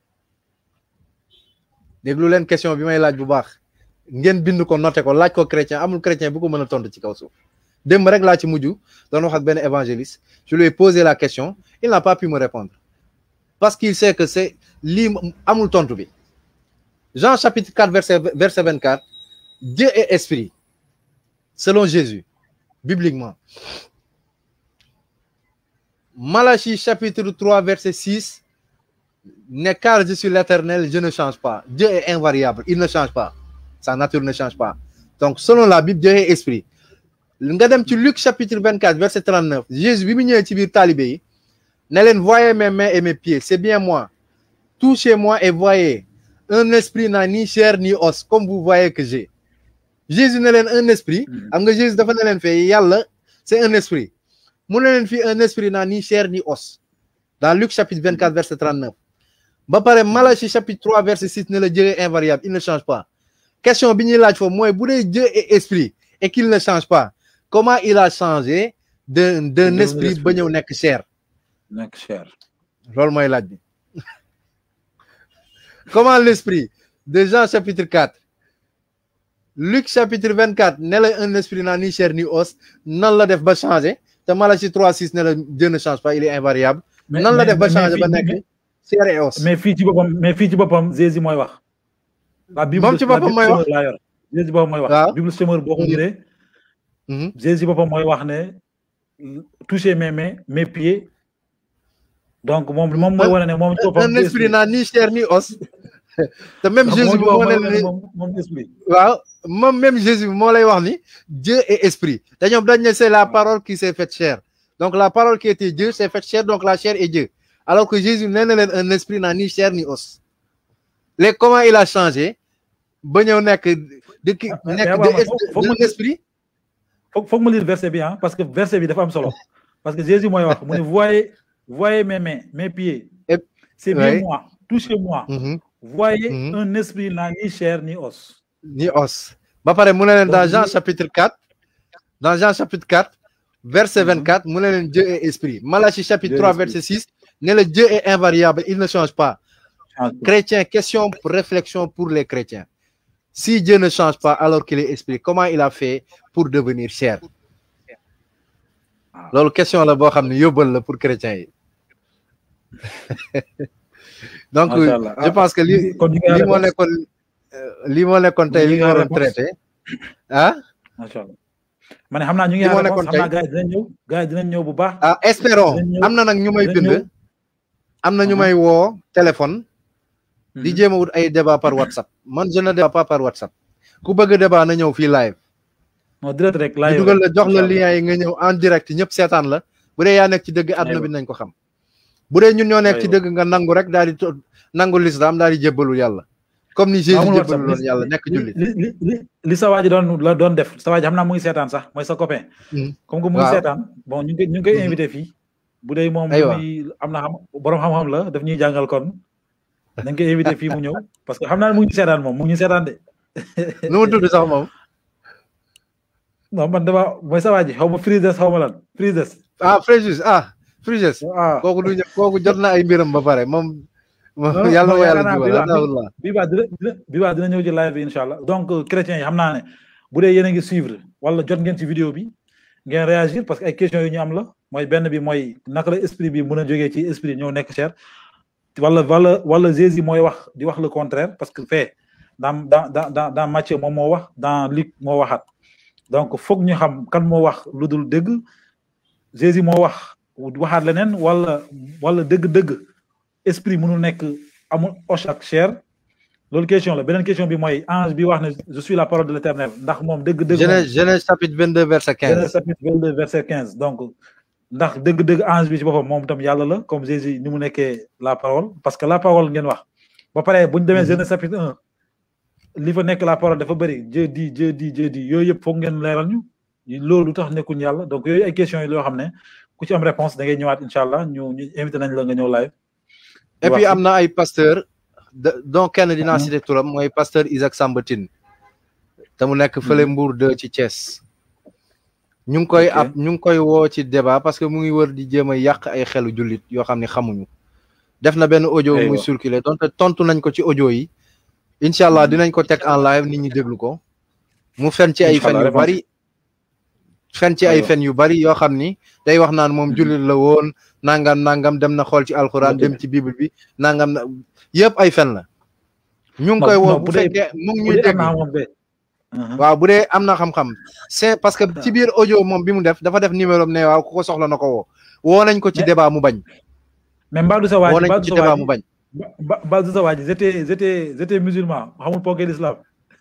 déglu leen question bi may laaj bu baax ngeen bind ko noté ko laaj ko chrétien amul chrétien bu ko mën a tontu ci kaw suuf démb rek laa ci mujj doon wax ak benn évangéliste je lui ai posé la question il n'a pas pu me répondre parce qu'il sait que c'est lii amul tontu bi Jean chapitre 4 verset verset 24 Dieu est esprit selon Jésus bibliquement Malachie chapitre 3 verset 6 ne car je suis l'éternel je ne change pas Dieu est invariable il ne change pas sa nature ne change pas donc selon la Bible Dieu est esprit nga dem ci Luc chapitre 24 verset 39 Jésus bi mu ñëwee ci biir talibé yi ne leen voyez mes mains et mes pieds c'est bien moi touchez-moi et voyez un esprit n'a ni chair ni os comme vous voyez que j'ai Jésus ne leen un esprit am nga Jésus dafa ne leen fee yàlla c'est un esprit mu ne leen fii un esprit n'a ni chair ni os dans Luc chapitre 24 verset 39 ba pare Malachie chapitre 3 verset 6 ne la Dieu est invariable il ne change pas question bi ñuy laaj foofu mooy bu dee Dieu est esprit et qu'il ne change pas comment il a changé d'un d'un D'un esprit esprit. ba ñëw nekk chair nekk cher loolu mooy laaj bi comment l'esprit de Jean chapitre 4 Luc chapitre 24 ne la un esprit n'a ni chair ni os nan la def ba changé te Malachie 3 6 ne la Dieu ne change pas il est invariable Mais- nan la mais- def ba mais changé fii- ba mais- nekk chair et os mais fii ci boppam mais fii ci boppam Jésus mooy wax. la Bible Moom ci la boppam Bible mooy wax. Semeur laa yor. Jésus boppam mooy wax. Waaw. Bible Semeur boo ko Mhm. liree. Mhm. Jésus boppam mooy wax ne toucher mes mains mes pieds donc moom moom mooy wane ne moom ci boppam. un esprit n'a ni chair ni os te même donc Jésus bi moom moo mooy ne wane ne la moom moom esprit. waaw moom même Jésus bi moo lay wax ni Dieu est esprit te ñoom dañ ne c'est la parole qui s'est faite chair donc la parole qui était Dieu s'est faite chair donc la chair est Dieu alors que Jésus nee na leen un esprit n'a ni chair ni os léegi comment il a changé ba ñëw nekk de ki mais nekk waaw, de mais faut- faut de mu- esprit foog foog ma lire verset bi ah parce que verset bi dafa am solo parce que Jésus mooy wax mu ne voyez voyez mes mains mes pieds. Et- c'est bien Ouais. moi touchez-moi Mhm. voyez Mhm. un esprit n'a ni chair ni os ni os ba pare mu ne leen dans Donc, Jean ñu- chapitre 4 dans Jean chapitre 4 verset Mhm. 24 mu ne leen Dieu est esprit Malachie chapitre Dieu est 3 esprit. verset 6 ne le Dieu est invariable il ne change pas Change pas. chrétien question pour réflexion pour les chrétiens si Dieu ne change pas alors qu'il est esprit comment il a fait pour devenir chair Ah. loolu question la boo xam ne yóbbal la pour chrétiens yi donc Macha Allah. je pense que li kon ñu ngi lii moo réponse. nekkoon euh, lii moo nekkoon tey Ñu li ngi ñu waroon réponse. traité ah macha allah ma ne xam naa ñu ngi Li moo à réponse nekkoon xam naa gars yi dinañ ñëw gars yi dinañ ñëw bu baax ah espérons Dinañ ñëw- am na nag ñu may dinañ bind ñëw. am na ñu Mhm. may woo téléphone di Mhm. jéem a wut ay débat par WhatsApp man je ne débat pas par WhatsApp ku bëgg débat na ñëw fii live non direct rek ñu live dugal la jox la Incha lien yi nga ñëw en direct ñëpp seetaan la bu dee yaa nekk ci dëgg àdduna Aywa. bi nañ ko xam bu dee ñun ñoo nekk ci Aywa. dëgg nga nangu rek daal di to- nangu lislaam daal di jébbalu yàlla comme ni Jésus amul WhatsApp jébbalu loon yàlla nekk li jullit li li li li sa waa ji doon la doon def sa waa ji xam naa mu ngi seetaan sax mooy sa copain. Mhm. comme que mu ngi Waaw. seetaan bon ñu ngi koy ñu ngi koy Mhm. invité fii. bu dee moom Aywa. muy am na xam borom xam-xam la daf ñuy jàngal kon dañ koy invité fii mu ñëw parce que xam naa ne mu ngi seetaan moom mu ngi seetaan de. nu mu tudd sax moom non man dama mooy sa waa ji xaw ma Frides xaw ma lan Frides. ah Fréjus ah Fréjus ah kooku du ñë- kooku jot na ay mbiram ba pare moom moom Non, yàlla non, na yàlla yaakaar naa jubal bi baax alhamdulilah bi baa dina dina bi baa dina ñëw ci live bi incha allah donc euh, chrétiens yi xam naa ne bu dee yéen a ngi suivre wala jot ngeen ci vidéo bi ngeen réagir parce que ay questions yu ñu am la mooy benn bi mooy naka la esprit bi mën a jógee ci esprit ñëw nekk chair wala wala wala Jésus mooy wax di wax le contraire parce que fait dans dans dans dans dans Matthieu moom moo wax dans Luc moo waxaat donc foog ñu xam kan moo wax lu dul dëgg Jésus moo wax waxaat leneen wala wala dëgg-dëgg esprit mënul nekk amul os ak chair loolu question la beneen question bi mooy ange bi wax ne je suis la parole de l'éternel ndax moom dëgg-dëgg moom Genèse Genèse chapitre 22 verset 15 Genèse chapitre 22 verset 15 donc ndax dëgg-dëgg ange bi ci boppam moom tam yàlla la comme Jésus ni mu nekkee la parole parce que la parole ngeen wax ba pare bu ñu demee Mhm. Genèse chapitre 1 li fa nekk la parole dafa bëri Dieu dit Dieu dit Dieu dit yooyu yëpp foog ngeen leeral ñu loolu lu tax nekkuñ yàlla donc yooyu ay questions yi loo xam ne ku ci am réponse da ngay ñëwaat incha allah ñu ñu invité nañ la nga ñëw live et wax puis ci. am na ay pasteur de- dont kenn dinaa Mhm. cité turam mooy pasteur Isaac Sambatine te mu nekk fële Mbour 2 ci Thiès ñu ngi koy Ok. ab ñu ngi koy woo ci débat parce que mu ngi wër di jéem a yàq ay xelu jullit yoo xam ne xamuñu def na benn audio Aywa. muy circuler donte tontu nañ ko ci audio yi incha allah dinañ ko teg en live nit ñi déglu ko mu fen ci ay Incha fen allah, yu bari fen ci ay Aywa. fen yu bari yoo xam ni day wax naan moom Mhm. jullit la woon nangam nangam dem na xool ci alxuraan Ok. dem ci bible bi nangam na yëpp ay fen la ñu ngi Non, koy woo non, bu bu dee- fekkee mu ngi bu ñuy dee am dégg na moom de. Mhm. waaw bu dee am na xam-xam c'est parce que ci biir audio moom bi mu def dafa def numéro am ne waaw ku ko soxla na ko woo woo nañ ko ci Mais- débat mu bañ mais Mbadou sa waa woo ji nañ ko Mbadou ci sa débat waa mu ji bañ Ba- Mbadou sa waa ji j'étais j'étais j'étais musulman xamul poké l'islam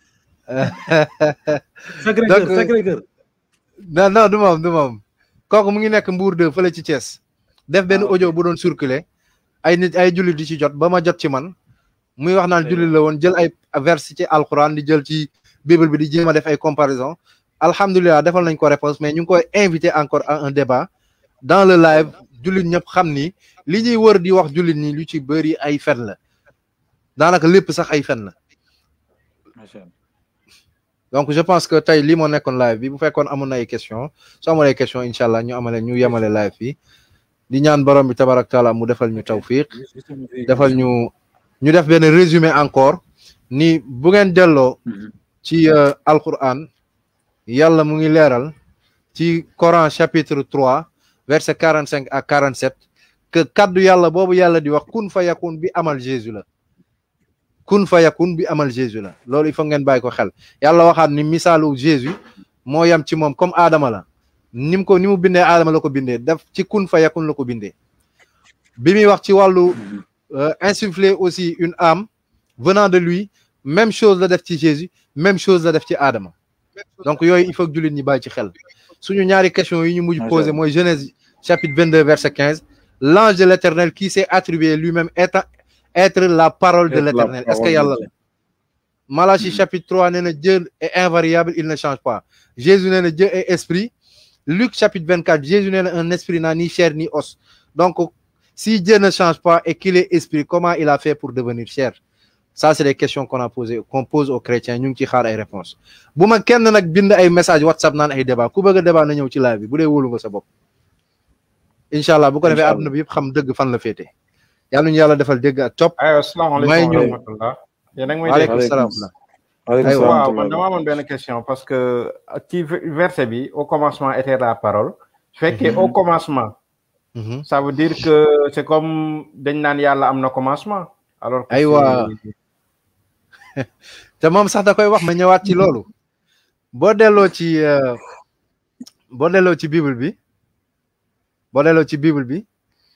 Sacré Donc, cœur Sacré cœur non non du moom du moom kooku mu ngi nekk Mbour 2 fële ci Thiès def benn Ah, ok. audio bu doon circuler ay nit ay jullit di ci jot ba ma jot ci man muy wax naan Aywa. jullit la woon jël ay vers ci alxuraan di jël ci bible bi di jéem a def ay comparaison alhamdulilah defal nañ ko réponse mais ñu ngi koy invité encore à un débat dans le live jullit ñëpp xam ni li ñuy wër di wax jullit ñi lu ci bëri ay fen la daanaka lépp sax ay fen la macha allah donc je pense que tey lii moo nekkoon live bi bu fekkoon amoon na ay question soo amoon ay question incha allah ñu amale ñu yemale live bi di ñaan borom bi tabarak taala mu defal ñu tawfiq defal ñu ñu def benn résumé encore ni bu ngeen delloo Mhm. ci euh, alquran yàlla mu ngi leeral ci Coran chapitre 3 verset 45 à 47 que kaddu yàlla boobu yàlla di wax kun fa yakun bi amal Jésus la kun fa yakun bi amal Jésus la loolu il faut ngeen bàyyi ko xel yàlla waxaat ni misaalu Jésus moo yam ci moom comme Adama la ni mu ko ni mu bindee Adama la ko bindee def ci kun fa yakun la ko bindee bi muy wax ci wàllu euh, insuffler aussi une âme venant de lui même chose la def ci Jésus même chose la def ci Adama donc yooyu il faut que jullit ñi bàyyi ci xel suñu ñaari question yi ñu mujj Macha posé Allah. mooy Genèse chapitre 22 verset 15 l'ange de l'éternel qui s'est attribué lui-même être être la parole de Être la l'éternel est-ce que parole de yàlla la Malachie chapitre 3 nee na Dieu est invariable il ne change pas Jésus nee na Dieu est esprit Luc chapitre 24 Jésus nee na un esprit n'a ni chair ni os donc si Dieu ne change pas et qu'il est esprit comment il a fait pour devenir chair ça c'est des questions qu'on a posé qu'on pose aux chrétiens ñu ngi ci xaar ay réponses bu ma kenn nag bind ay message WhatsApp naan ay débat ku bëgg a débat na ñëw ci live bi bu dee wóolu nga sa bopp incha allah bu ko defee Incha allah. àdduna bi yëpp xam dëgg fan la féete yàlla ñu yàlla defal dégg ak topp aywa may asalaamaaleykum ñu wa rahmatullah yéen a ngi may dégg waaleykum Waaleykum salaam waaleykum Aywa. salaam waaw man dama amoon benn question parce que ci verset bi au commencement était la parole su fekkee au commencement Mhm. ça veut dire que c'est comme dañ naan yàlla am na commencement alors que Aywa. c'est- te moom sax da koy wax ma ñëwaat ci loolu boo delloo ci euh, boo delloo ci bible bi boo delloo ci bible bi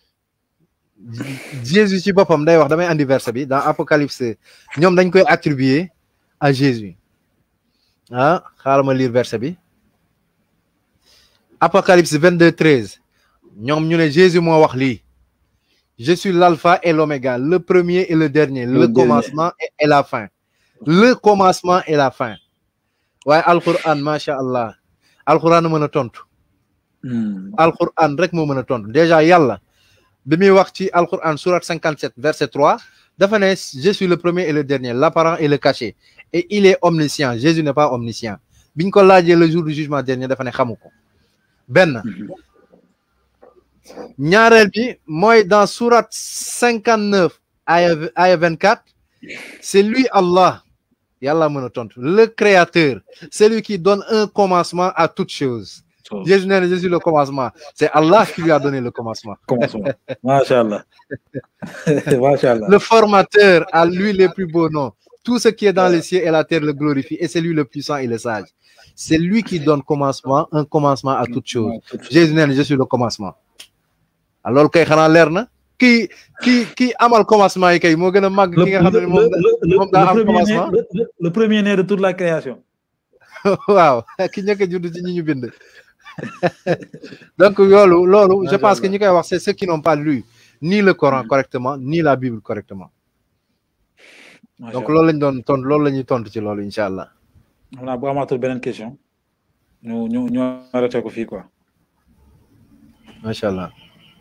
Jésus ci boppam day wax damay andi verset bi dans Apocalypse ñoom dañ koy attribuer à Jésus ah xaaral ma lire verset bi Apocalypse 22 13 ñoom ñu ne Jésus moo wax lii je suis l'alpha et l'oméga le premier et le dernier le, Le dernier. commencement et, et la fin le commencement et la fin waaye alquran macha allah alquran a mën a tontu Hmm. alquran rek moo mën a tontu déjà yàlla bi muy wax ci alquran surat 57 verset 3 dafa ne je suis le premier et le dernier l'apparent et le caché et il est omniscient Jésus n'est pas omniscient biñ ko laajee le jour du jugement dernier dafa ne xamu ko benn ñaareel bi mooy dans surat 59 aya aya 24 c'est lui Allah yàlla mën a tontu le créateur celui qui donne un commencement à toute chose So, Jésus nee na je suis le commencement c'est Allah qui lui a donné le commencement commencement. Masha Allah. Masha Allah. le formateur à lui les plus beaux noms tout ce qui est dans les cieux et la terre le glorifie et c'est lui le puissant et le sage c'est lui qui donne commencement un commencement à toute chose Jésus nee na je suis le commencement alors kay xanaa leer na kii kii kii amal commencement yi kay moo gën a màgg Le, ki nga xam ne le- moom le- le- moom daa am le premier né, commencement. le- le- le premier né de toute la création. waaw ki njëkk a judd ci ñi ñu bind donc loolu loolu je Macha pense que Allah. ñi koy wax c'est ceux qui n'ont pas lu ni le Coran correctement ni la Bible correctement Masha donc Allah. loolu lañ doon tontu loolu la ñuy tontu ci loolu incha allah xam naa bu amaatul beneen question ñu ñu ñu arrêté ko fii quoi. macha allah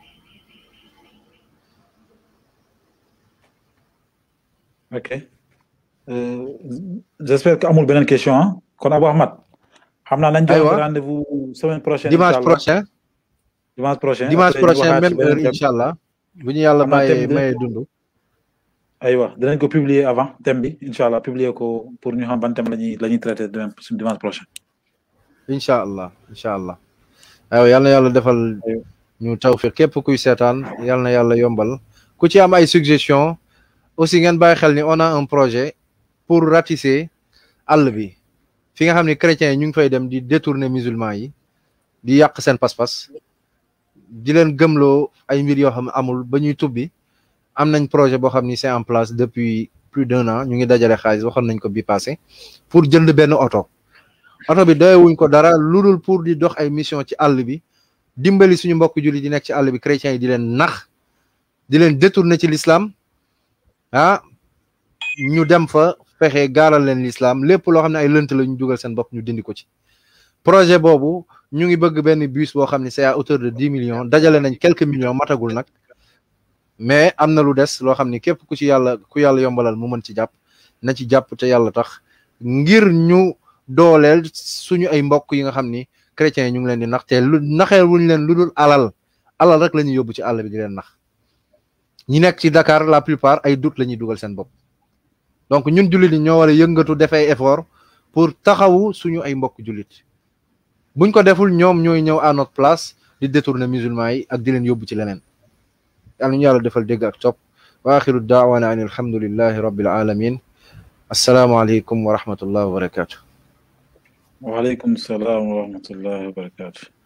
ok Euh, j'espère que amul beneen question ah kon Abou Ahmad xam naa nañ jox Aywa. rendez-vous semaine prochaine dimanche inchallah. prochain dimanche prochain dimanche après ñu prochain waxaat ci même heure beneen thème. incha allah bu ñu yàlla Xam naa bàyyee thème bi- mayee dund aywa dinañ ko publier avant thème bi incha allah publier ko pour ñu xam ban thème la ñuy la ñuy traité demain dimanche prochain. incha allah incha allah aywa yal na yàlla defal ñu tawfiq képp kuy seetaan yal na yàlla yombal ku ci am ay suggestion aussi ngeen bàyyi xel ni on a un projet pour ratisser àll bi fi nga xam ne chrétiens yi ñu ngi fay dem di détourner musulmans yi di yàq seen pas-pas di leen gëmloo ay mbir yoo xam ne amul ba ñuy tubbi am nañ projet boo xam ni c'est en place depuis plus d'un an ñu ngi dajale xaalis waxoon nañ ko bi passé pour jënd benn oto oto bi doyewuñ ko dara lu dul pour di dox ay mission ci àll bi dimbali suñu mbokk julli di nekk ci àll bi chrétiens yi di leen nax di leen détourner ci l'islam ah ñu dem fa fexe gaaral leen l'islam lépp loo xam ne ay lënt la ñu dugal seen bopp ñu dindi ko ci projet boobu ñu ngi bëgg benn bus boo xam ne c'est à hauteur de dix millions dajale nañ quelques millions matagul nag mais am na lu des loo xam ne képp ku ci yàlla ku yàlla yombalal mu mën ci jàpp na ci jàpp te yàlla tax ngir ñu dooleel suñu ay mbokk yi nga xam ni chrétiens yi ñu ngi leen di nax te lu naxee wuñ leen lu dul alal alal rek la ñuy yóbbu ci àll bi di leen nax ñi nekk ci Dakar la plupart ay doute la ñuy dugal seen bopp donc ñun jullit yi ñoo war a yëngatu def ay effort pour taxawu suñu ay mbokk jullit buñ ko deful ñoom ñooy ñëw à notre place di détourner musulmans yi ak di leen yóbbu ci leneen yàlla ñu yàlla defal dégg ak topp wa axiru daawana an alhamdulillahi rabbil alamin assalaamu aleykum wa rahmatullah wa barakatuh waaleykum salaam wa rahmatullahi wa barakatuh